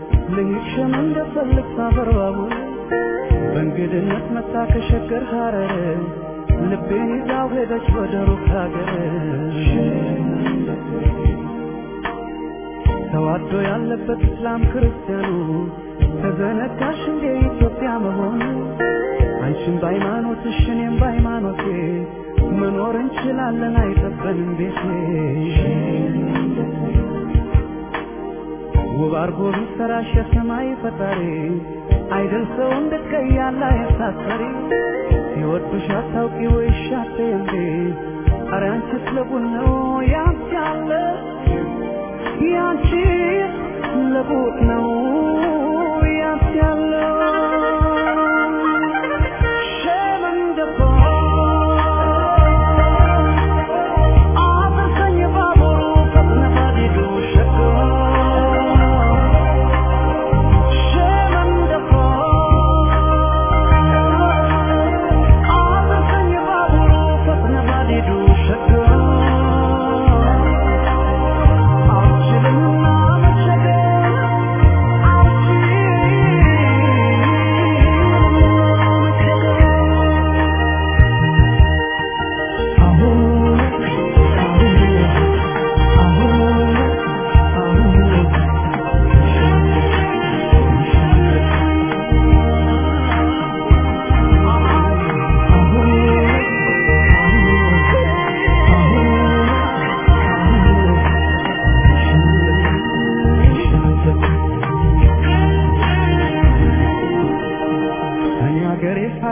S3: ልሂድሽም እንደፈልግ ሳፈር ባቡር በእንግድነት መታ ከሸገር ሐረር ልቤን ይዛው ሄደች ወደ ሩቅ ሀገር ተዋዶ ያለበት እስላም ክርስቲያኑ ተዘነጋሽ እንደ ኢትዮጵያ መሆኑ አንቺም በሃይማኖትሽ እኔም በሃይማኖቴ መኖር እንችላለን አይጠበንም ቤቴ ውብ አርጎ ቢሰራሽ የሰማይ ፈጣሪ አይደል ሰው እንድትቀያላ የሳሰሪ ሲወዱሽ አታውቂ ወይ ሻቴ እንዴ ኧረ አንቺስ ለቡን ነው ያንቺ ያለ ያንቺ ለቡት ነው ያንቺ ያለው ሸመንደፋ አበሰኝ ባቡሩ ፈጥነህ ሂዱ ሸጎ ሸመንደፋ አበሰኝ ባቡሩ ፈጥነህ ሂዱ ሸጎ አልችልምና መቸገር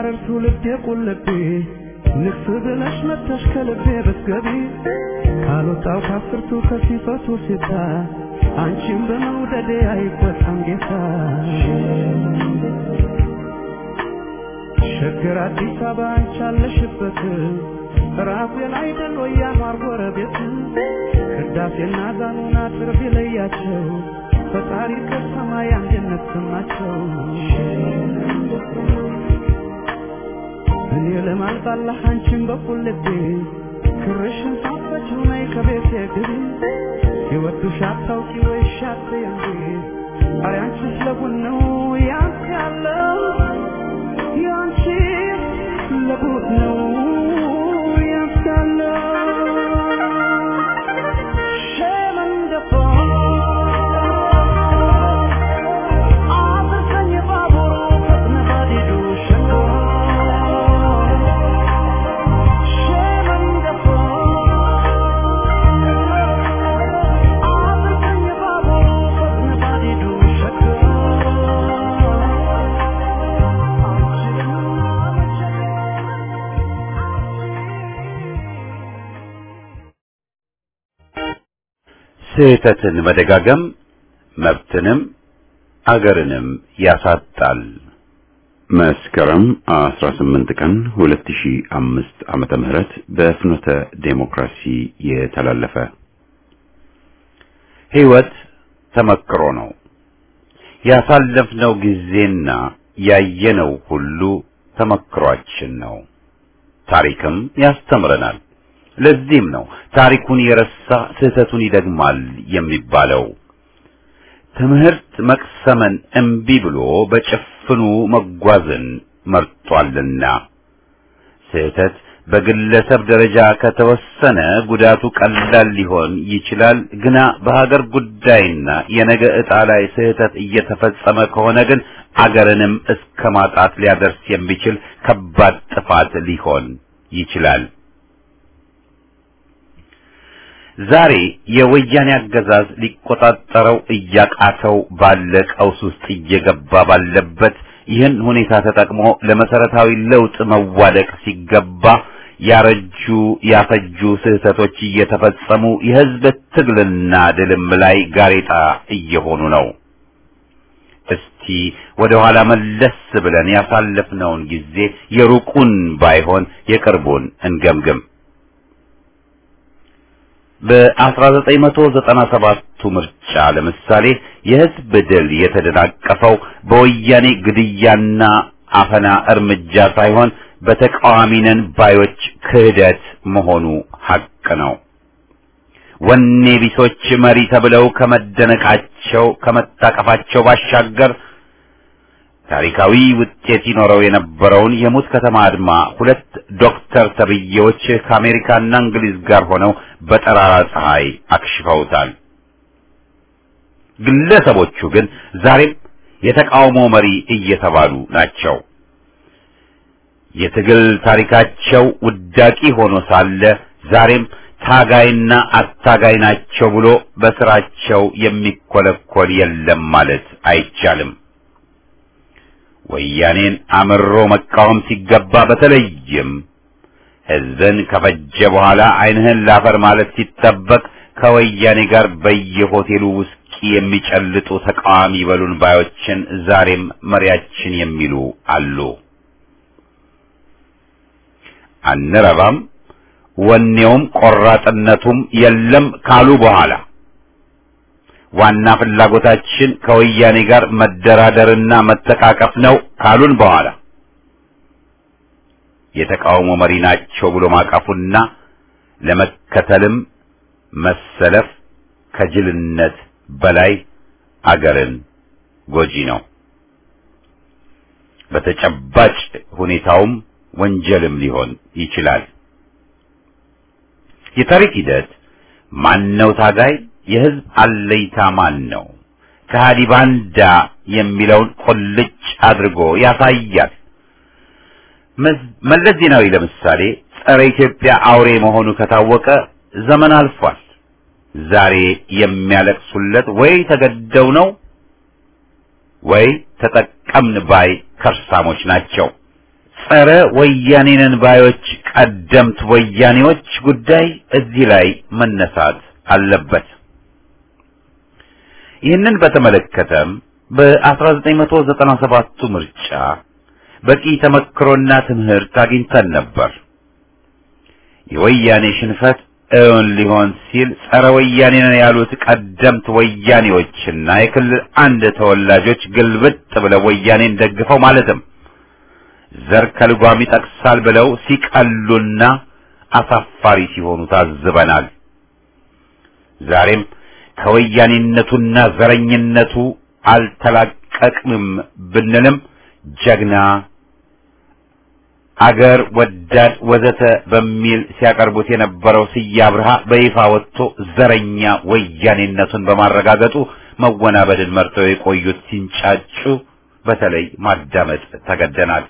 S3: ሐረር ትውልድ የቁልቤ ንግስ ብለሽ መጥተሽ ከልቤ ብትገቢ ካልወጣው ከአስርቱ ከሲፈቱ ሲታ አንቺም በመውደዴ አይቆጣም ጌታ ሸገር አዲስ አበባ አንቺ አለሽበት ራሴን አይደል ወይ ያኗር ጎረቤት ቅዳሴና ዛኑና ትርፍ ይለያቸው ፈጣሪ ከሰማይ አንድነት ሰማቸው እኔ ለማልጣላህ አንቺን በኩል ልቤ ክርሽን ሳፈችው ነይ ከቤቴ ግቢ ሲወዱሽ አታውቂ ወይ ሻት እንዴ ኧረ አንቺስ ለቡን ነው ያንተ ያለው ያንቺ ለቡን ነው ያንተ ያለው ሸመንደፋ አብርከኝ ባቡሩ ፈጥነ ባዲዱ ሸንጎ ሸመንደፋ አብርከኝ ባቡሩ ፈጥነ ባዲዱ ሸንጎ
S1: ስህተትን መደጋገም መብትንም አገርንም ያሳጣል። መስከረም 18 ቀን 2005 ዓመተ ምህረት በፍኖተ ዴሞክራሲ የተላለፈ ሕይወት ተመክሮ ነው። ያሳለፍነው ጊዜና ያየነው ሁሉ ተመክሯችን ነው። ታሪክም ያስተምረናል። ለዚህም ነው ታሪኩን የረሳ ስህተቱን ይደግማል የሚባለው። ትምህርት መቅሰምን እምቢ ብሎ በጭፍኑ መጓዝን መርጧልና ስህተት በግለሰብ ደረጃ ከተወሰነ ጉዳቱ ቀላል ሊሆን ይችላል። ግና በሀገር ጉዳይና የነገ ዕጣ ላይ ስህተት እየተፈጸመ ከሆነ ግን አገርንም እስከ ማጣት ሊያደርስ የሚችል ከባድ ጥፋት ሊሆን ይችላል። ዛሬ የወያኔ አገዛዝ ሊቆጣጠረው እያቃተው ባለ ቀውስ ውስጥ እየገባ ባለበት ይህን ሁኔታ ተጠቅሞ ለመሰረታዊ ለውጥ መዋደቅ ሲገባ ያረጁ ያፈጁ ስህተቶች እየተፈጸሙ የሕዝብ ትግልና ድልም ላይ ጋሬጣ እየሆኑ ነው። እስቲ ወደ ኋላ መለስ ብለን ያሳለፍነውን ጊዜ የሩቁን ባይሆን የቅርቡን እንገምግም። በ1997ቱ ምርጫ ለምሳሌ የህዝብ ድል የተደናቀፈው በወያኔ ግድያና አፈና እርምጃ ሳይሆን በተቃዋሚ ነን ባዮች ክህደት መሆኑ ሐቅ ነው። ወኔ ቢሶች መሪ ተብለው ከመደነቃቸው ከመታቀፋቸው ባሻገር ታሪካዊ ውጤት ይኖረው የነበረውን የሙት ከተማ አድማ ሁለት ዶክተር ተብዬዎች ከአሜሪካና እንግሊዝ ጋር ሆነው በጠራራ ፀሐይ አክሽፈውታል። ግለሰቦቹ ግን ዛሬም የተቃውሞ መሪ እየተባሉ ናቸው። የትግል ታሪካቸው ውዳቂ ሆኖ ሳለ ዛሬም ታጋይና አታጋይ ናቸው ብሎ በስራቸው የሚኮለኮል የለም ማለት አይቻልም። ወያኔን አምሮ መቃወም ሲገባ በተለይም ሕዝብን ከፈጀ በኋላ ዓይንህን ላፈር ማለት ሲጠበቅ ከወያኔ ጋር በየሆቴሉ ውስኪ የሚጨልጡ ተቃዋሚ በሉን ባዮችን ዛሬም መሪያችን የሚሉ አሉ። አንረባም፣ ወኔውም ቆራጥነቱም የለም ካሉ በኋላ ዋና ፍላጎታችን ከወያኔ ጋር መደራደርና መተቃቀፍ ነው ካሉን በኋላ የተቃውሞ መሪ ናቸው ብሎ ማቀፉና ለመከተልም መሰለፍ ከጅልነት በላይ አገርን ጎጂ ነው። በተጨባጭ ሁኔታውም ወንጀልም ሊሆን ይችላል። የታሪክ ሂደት ማነው ታጋይ የህዝብ አለይታ ማን ነው? ከሃዲ ባንዳ የሚለውን ቁልጭ አድርጎ ያሳያል። መለስ ዜናዊ ለምሳሌ ጸረ ኢትዮጵያ አውሬ መሆኑ ከታወቀ ዘመን አልፏል። ዛሬ የሚያለቅሱለት ወይ ተገደው ነው ወይ ተጠቀምን ባይ ከርሳሞች ናቸው። ጸረ ወያኔንን ባዮች ቀደምት ወያኔዎች ጉዳይ እዚህ ላይ መነሳት አለበት። ይህንን በተመለከተም በ1997ቱ ምርጫ በቂ ተመክሮና ትምህርት አግኝተን ነበር። የወያኔ ሽንፈት እውን ሊሆን ሲል ጸረ ወያኔ ነን ያሉት ቀደምት ወያኔዎችና የክልል አንድ ተወላጆች ግልብጥ ብለው ወያኔን ደግፈው ማለትም ዘር ከልጓም ይጠቅሳል ብለው ሲቀሉና አሳፋሪ ሲሆኑ ታዝበናል። ዛሬም ከወያኔነቱና ዘረኝነቱ አልተላቀቅንም ብንልም ጀግና አገር ወዳድ ወዘተ በሚል ሲያቀርቡት የነበረው ስዬ አብርሃ በይፋ ወጥቶ ዘረኛ ወያኔነቱን በማረጋገጡ መወናበድን መርጠው የቆዩት ሲንጫጩ በተለይ ማዳመጥ ተገደናል።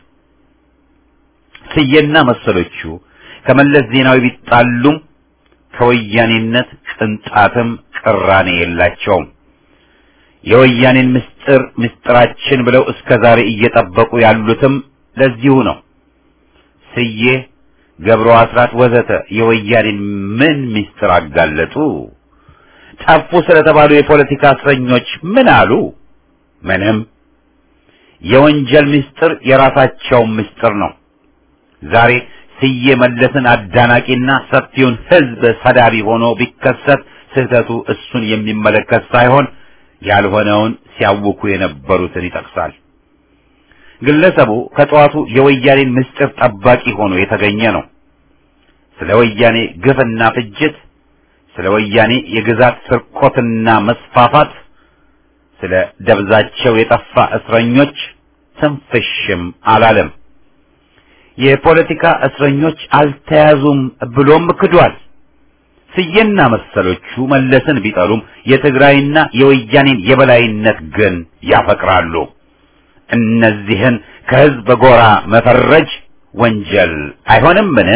S1: ስዬና መሰሎቹ ከመለስ ዜናዊ ቢጣሉም ከወያኔነት ቅንጣትም ቅራኔ የላቸውም። የወያኔን ምስጢር ምስጢራችን ብለው እስከ ዛሬ እየጠበቁ ያሉትም ለዚሁ ነው። ስዬ፣ ገብሩ አስራት ወዘተ የወያኔን ምን ምስጢር አጋለጡ? ጠፉ ስለተባሉ የፖለቲካ እስረኞች ምን አሉ? ምንም። የወንጀል ምስጢር የራሳቸው ምስጢር ነው። ዛሬ ስዬ መለስን አዳናቂና ሰፊውን ሕዝብ ሰዳቢ ሆኖ ቢከሰት ስህተቱ እሱን የሚመለከት ሳይሆን ያልሆነውን ሲያውኩ የነበሩትን ይጠቅሳል። ግለሰቡ ከጠዋቱ የወያኔን ምስጢር ጠባቂ ሆኖ የተገኘ ነው። ስለ ወያኔ ግፍና ፍጅት፣ ስለ ወያኔ የግዛት ስርቆትና መስፋፋት፣ ስለ ደብዛቸው የጠፋ እስረኞች ትንፍሽም አላለም። የፖለቲካ እስረኞች አልተያዙም ብሎም ክዷል። ስዬና መሰሎቹ መለስን ቢጠሉም የትግራይና የወያኔን የበላይነት ግን ያፈቅራሉ። እነዚህን ከህዝብ ጎራ መፈረጅ ወንጀል አይሆንምን?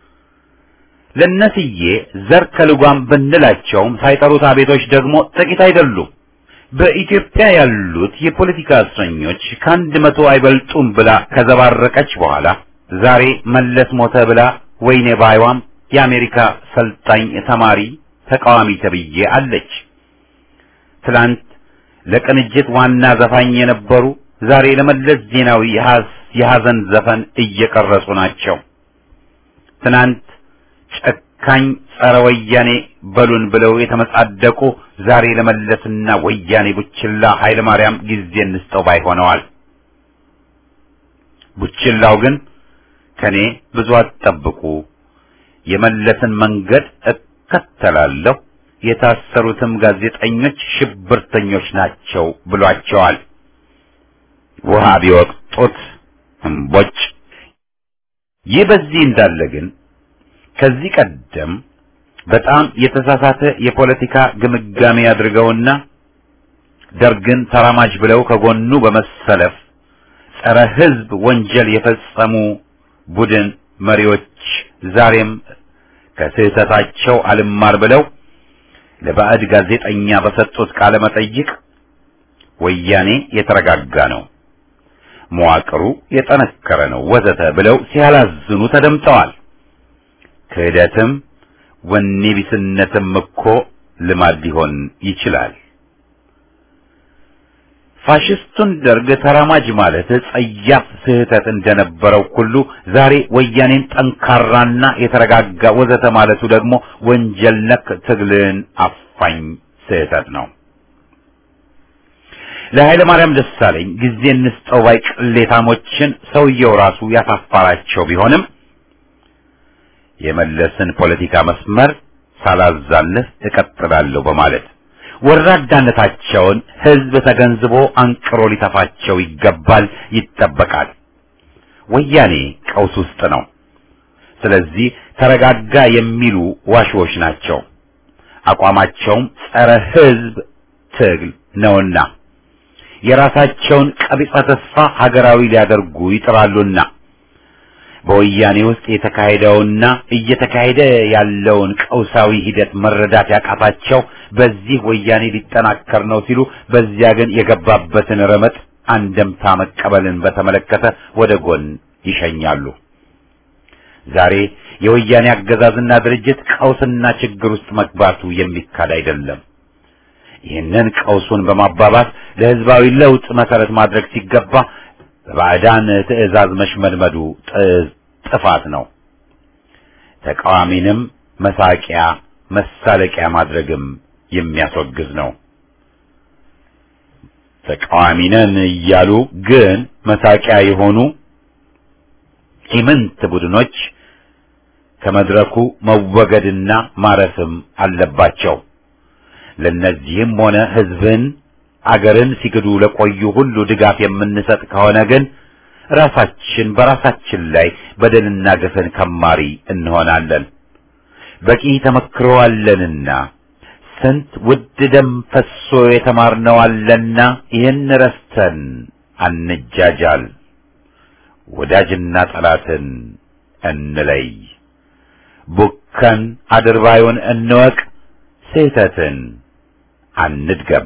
S1: ለነስዬ ዘር ከልጓም ብንላቸውም ሳይጠሩት አቤቶች ደግሞ ጥቂት አይደሉም። በኢትዮጵያ ያሉት የፖለቲካ እስረኞች ከአንድ መቶ አይበልጡም ብላ ከዘባረቀች በኋላ ዛሬ መለስ ሞተ ብላ ወይኔ ባይዋም የአሜሪካ ሰልጣኝ ተማሪ ተቃዋሚ ተብዬ አለች። ትላንት ለቅንጅት ዋና ዘፋኝ የነበሩ ዛሬ ለመለስ ዜናዊ የሐዘን ዘፈን እየቀረጹ ናቸው። ትናንት ጨካኝ ጸረ ወያኔ በሉን ብለው የተመጻደቁ ዛሬ ለመለስና ወያኔ ቡችላ ኃይለ ማርያም ጊዜ እንስጠው ባይ ሆነዋል። ቡችላው ግን ከኔ ብዙ አትጠብቁ፣ የመለስን መንገድ እከተላለሁ፣ የታሰሩትም ጋዜጠኞች ሽብርተኞች ናቸው ብሏቸዋል። ውሃ ቢወቅጡት እምቦጭ። ይህ በዚህ እንዳለ ግን ከዚህ ቀደም በጣም የተሳሳተ የፖለቲካ ግምጋሜ አድርገውና ደርግን ተራማጅ ብለው ከጎኑ በመሰለፍ ጸረ ሕዝብ ወንጀል የፈጸሙ ቡድን መሪዎች ዛሬም ከስህተታቸው አልማር ብለው ለባዕድ ጋዜጠኛ በሰጡት ቃለ መጠይቅ ወያኔ የተረጋጋ ነው፣ መዋቅሩ የጠነከረ ነው ወዘተ ብለው ሲያላዝኑ ተደምጠዋል። ክህደትም ወኔ ቢስነትም እኮ ልማድ ሊሆን ይችላል። ፋሽስቱን ደርግ ተራማጅ ማለት ጸያፍ ስህተት እንደነበረው ሁሉ ዛሬ ወያኔን ጠንካራና የተረጋጋ ወዘተ ማለቱ ደግሞ ወንጀል ነክ ትግልን አፋኝ ስህተት ነው። ለኃይለ ማርያም ደሳለኝ ጊዜ እንስጠው ባይ ቅሌታሞችን ሰውየው ራሱ ያሳፋራቸው ቢሆንም የመለስን ፖለቲካ መስመር ሳላዛልፍ እቀጥላለሁ በማለት ወራዳነታቸውን ሕዝብ ተገንዝቦ አንቅሮ ሊተፋቸው ይገባል፣ ይጠበቃል። ወያኔ ቀውስ ውስጥ ነው። ስለዚህ ተረጋጋ የሚሉ ዋሽዎች ናቸው። አቋማቸውም ጸረ ሕዝብ ትግል ነውና የራሳቸውን ቀቢጸ ተስፋ ሀገራዊ ሊያደርጉ ይጥራሉና በወያኔ ውስጥ የተካሄደውና እየተካሄደ ያለውን ቀውሳዊ ሂደት መረዳት ያቃታቸው በዚህ ወያኔ ሊጠናከር ነው ሲሉ፣ በዚያ ግን የገባበትን ረመጥ አንደምታ መቀበልን በተመለከተ ወደ ጎን ይሸኛሉ። ዛሬ የወያኔ አገዛዝና ድርጅት ቀውስና ችግር ውስጥ መግባቱ የሚካድ አይደለም። ይህንን ቀውሱን በማባባስ ለህዝባዊ ለውጥ መሰረት ማድረግ ሲገባ በባዕዳን ትዕዛዝ መሽመድመዱ ጥፋት ነው። ተቃዋሚንም መሳቂያ መሳለቂያ ማድረግም የሚያስወግዝ ነው። ተቃዋሚ ነን እያሉ ግን መሳቂያ የሆኑ ኢምንት ቡድኖች ከመድረኩ መወገድና ማረፍም አለባቸው። ለነዚህም ሆነ ህዝብን አገርን ሲክዱ ለቆዩ ሁሉ ድጋፍ የምንሰጥ ከሆነ ግን ራሳችን በራሳችን ላይ በደልና ግፍን ከማሪ እንሆናለን። በቂ ተመክሮ አለንና ስንት ውድ ደም ፈሶ የተማርነው አለና ይህን ረስተን አንጃጃል። ወዳጅና ጠላትን እንለይ። ቡከን አድርባዩን እንወቅ። ስህተትን አንድገም።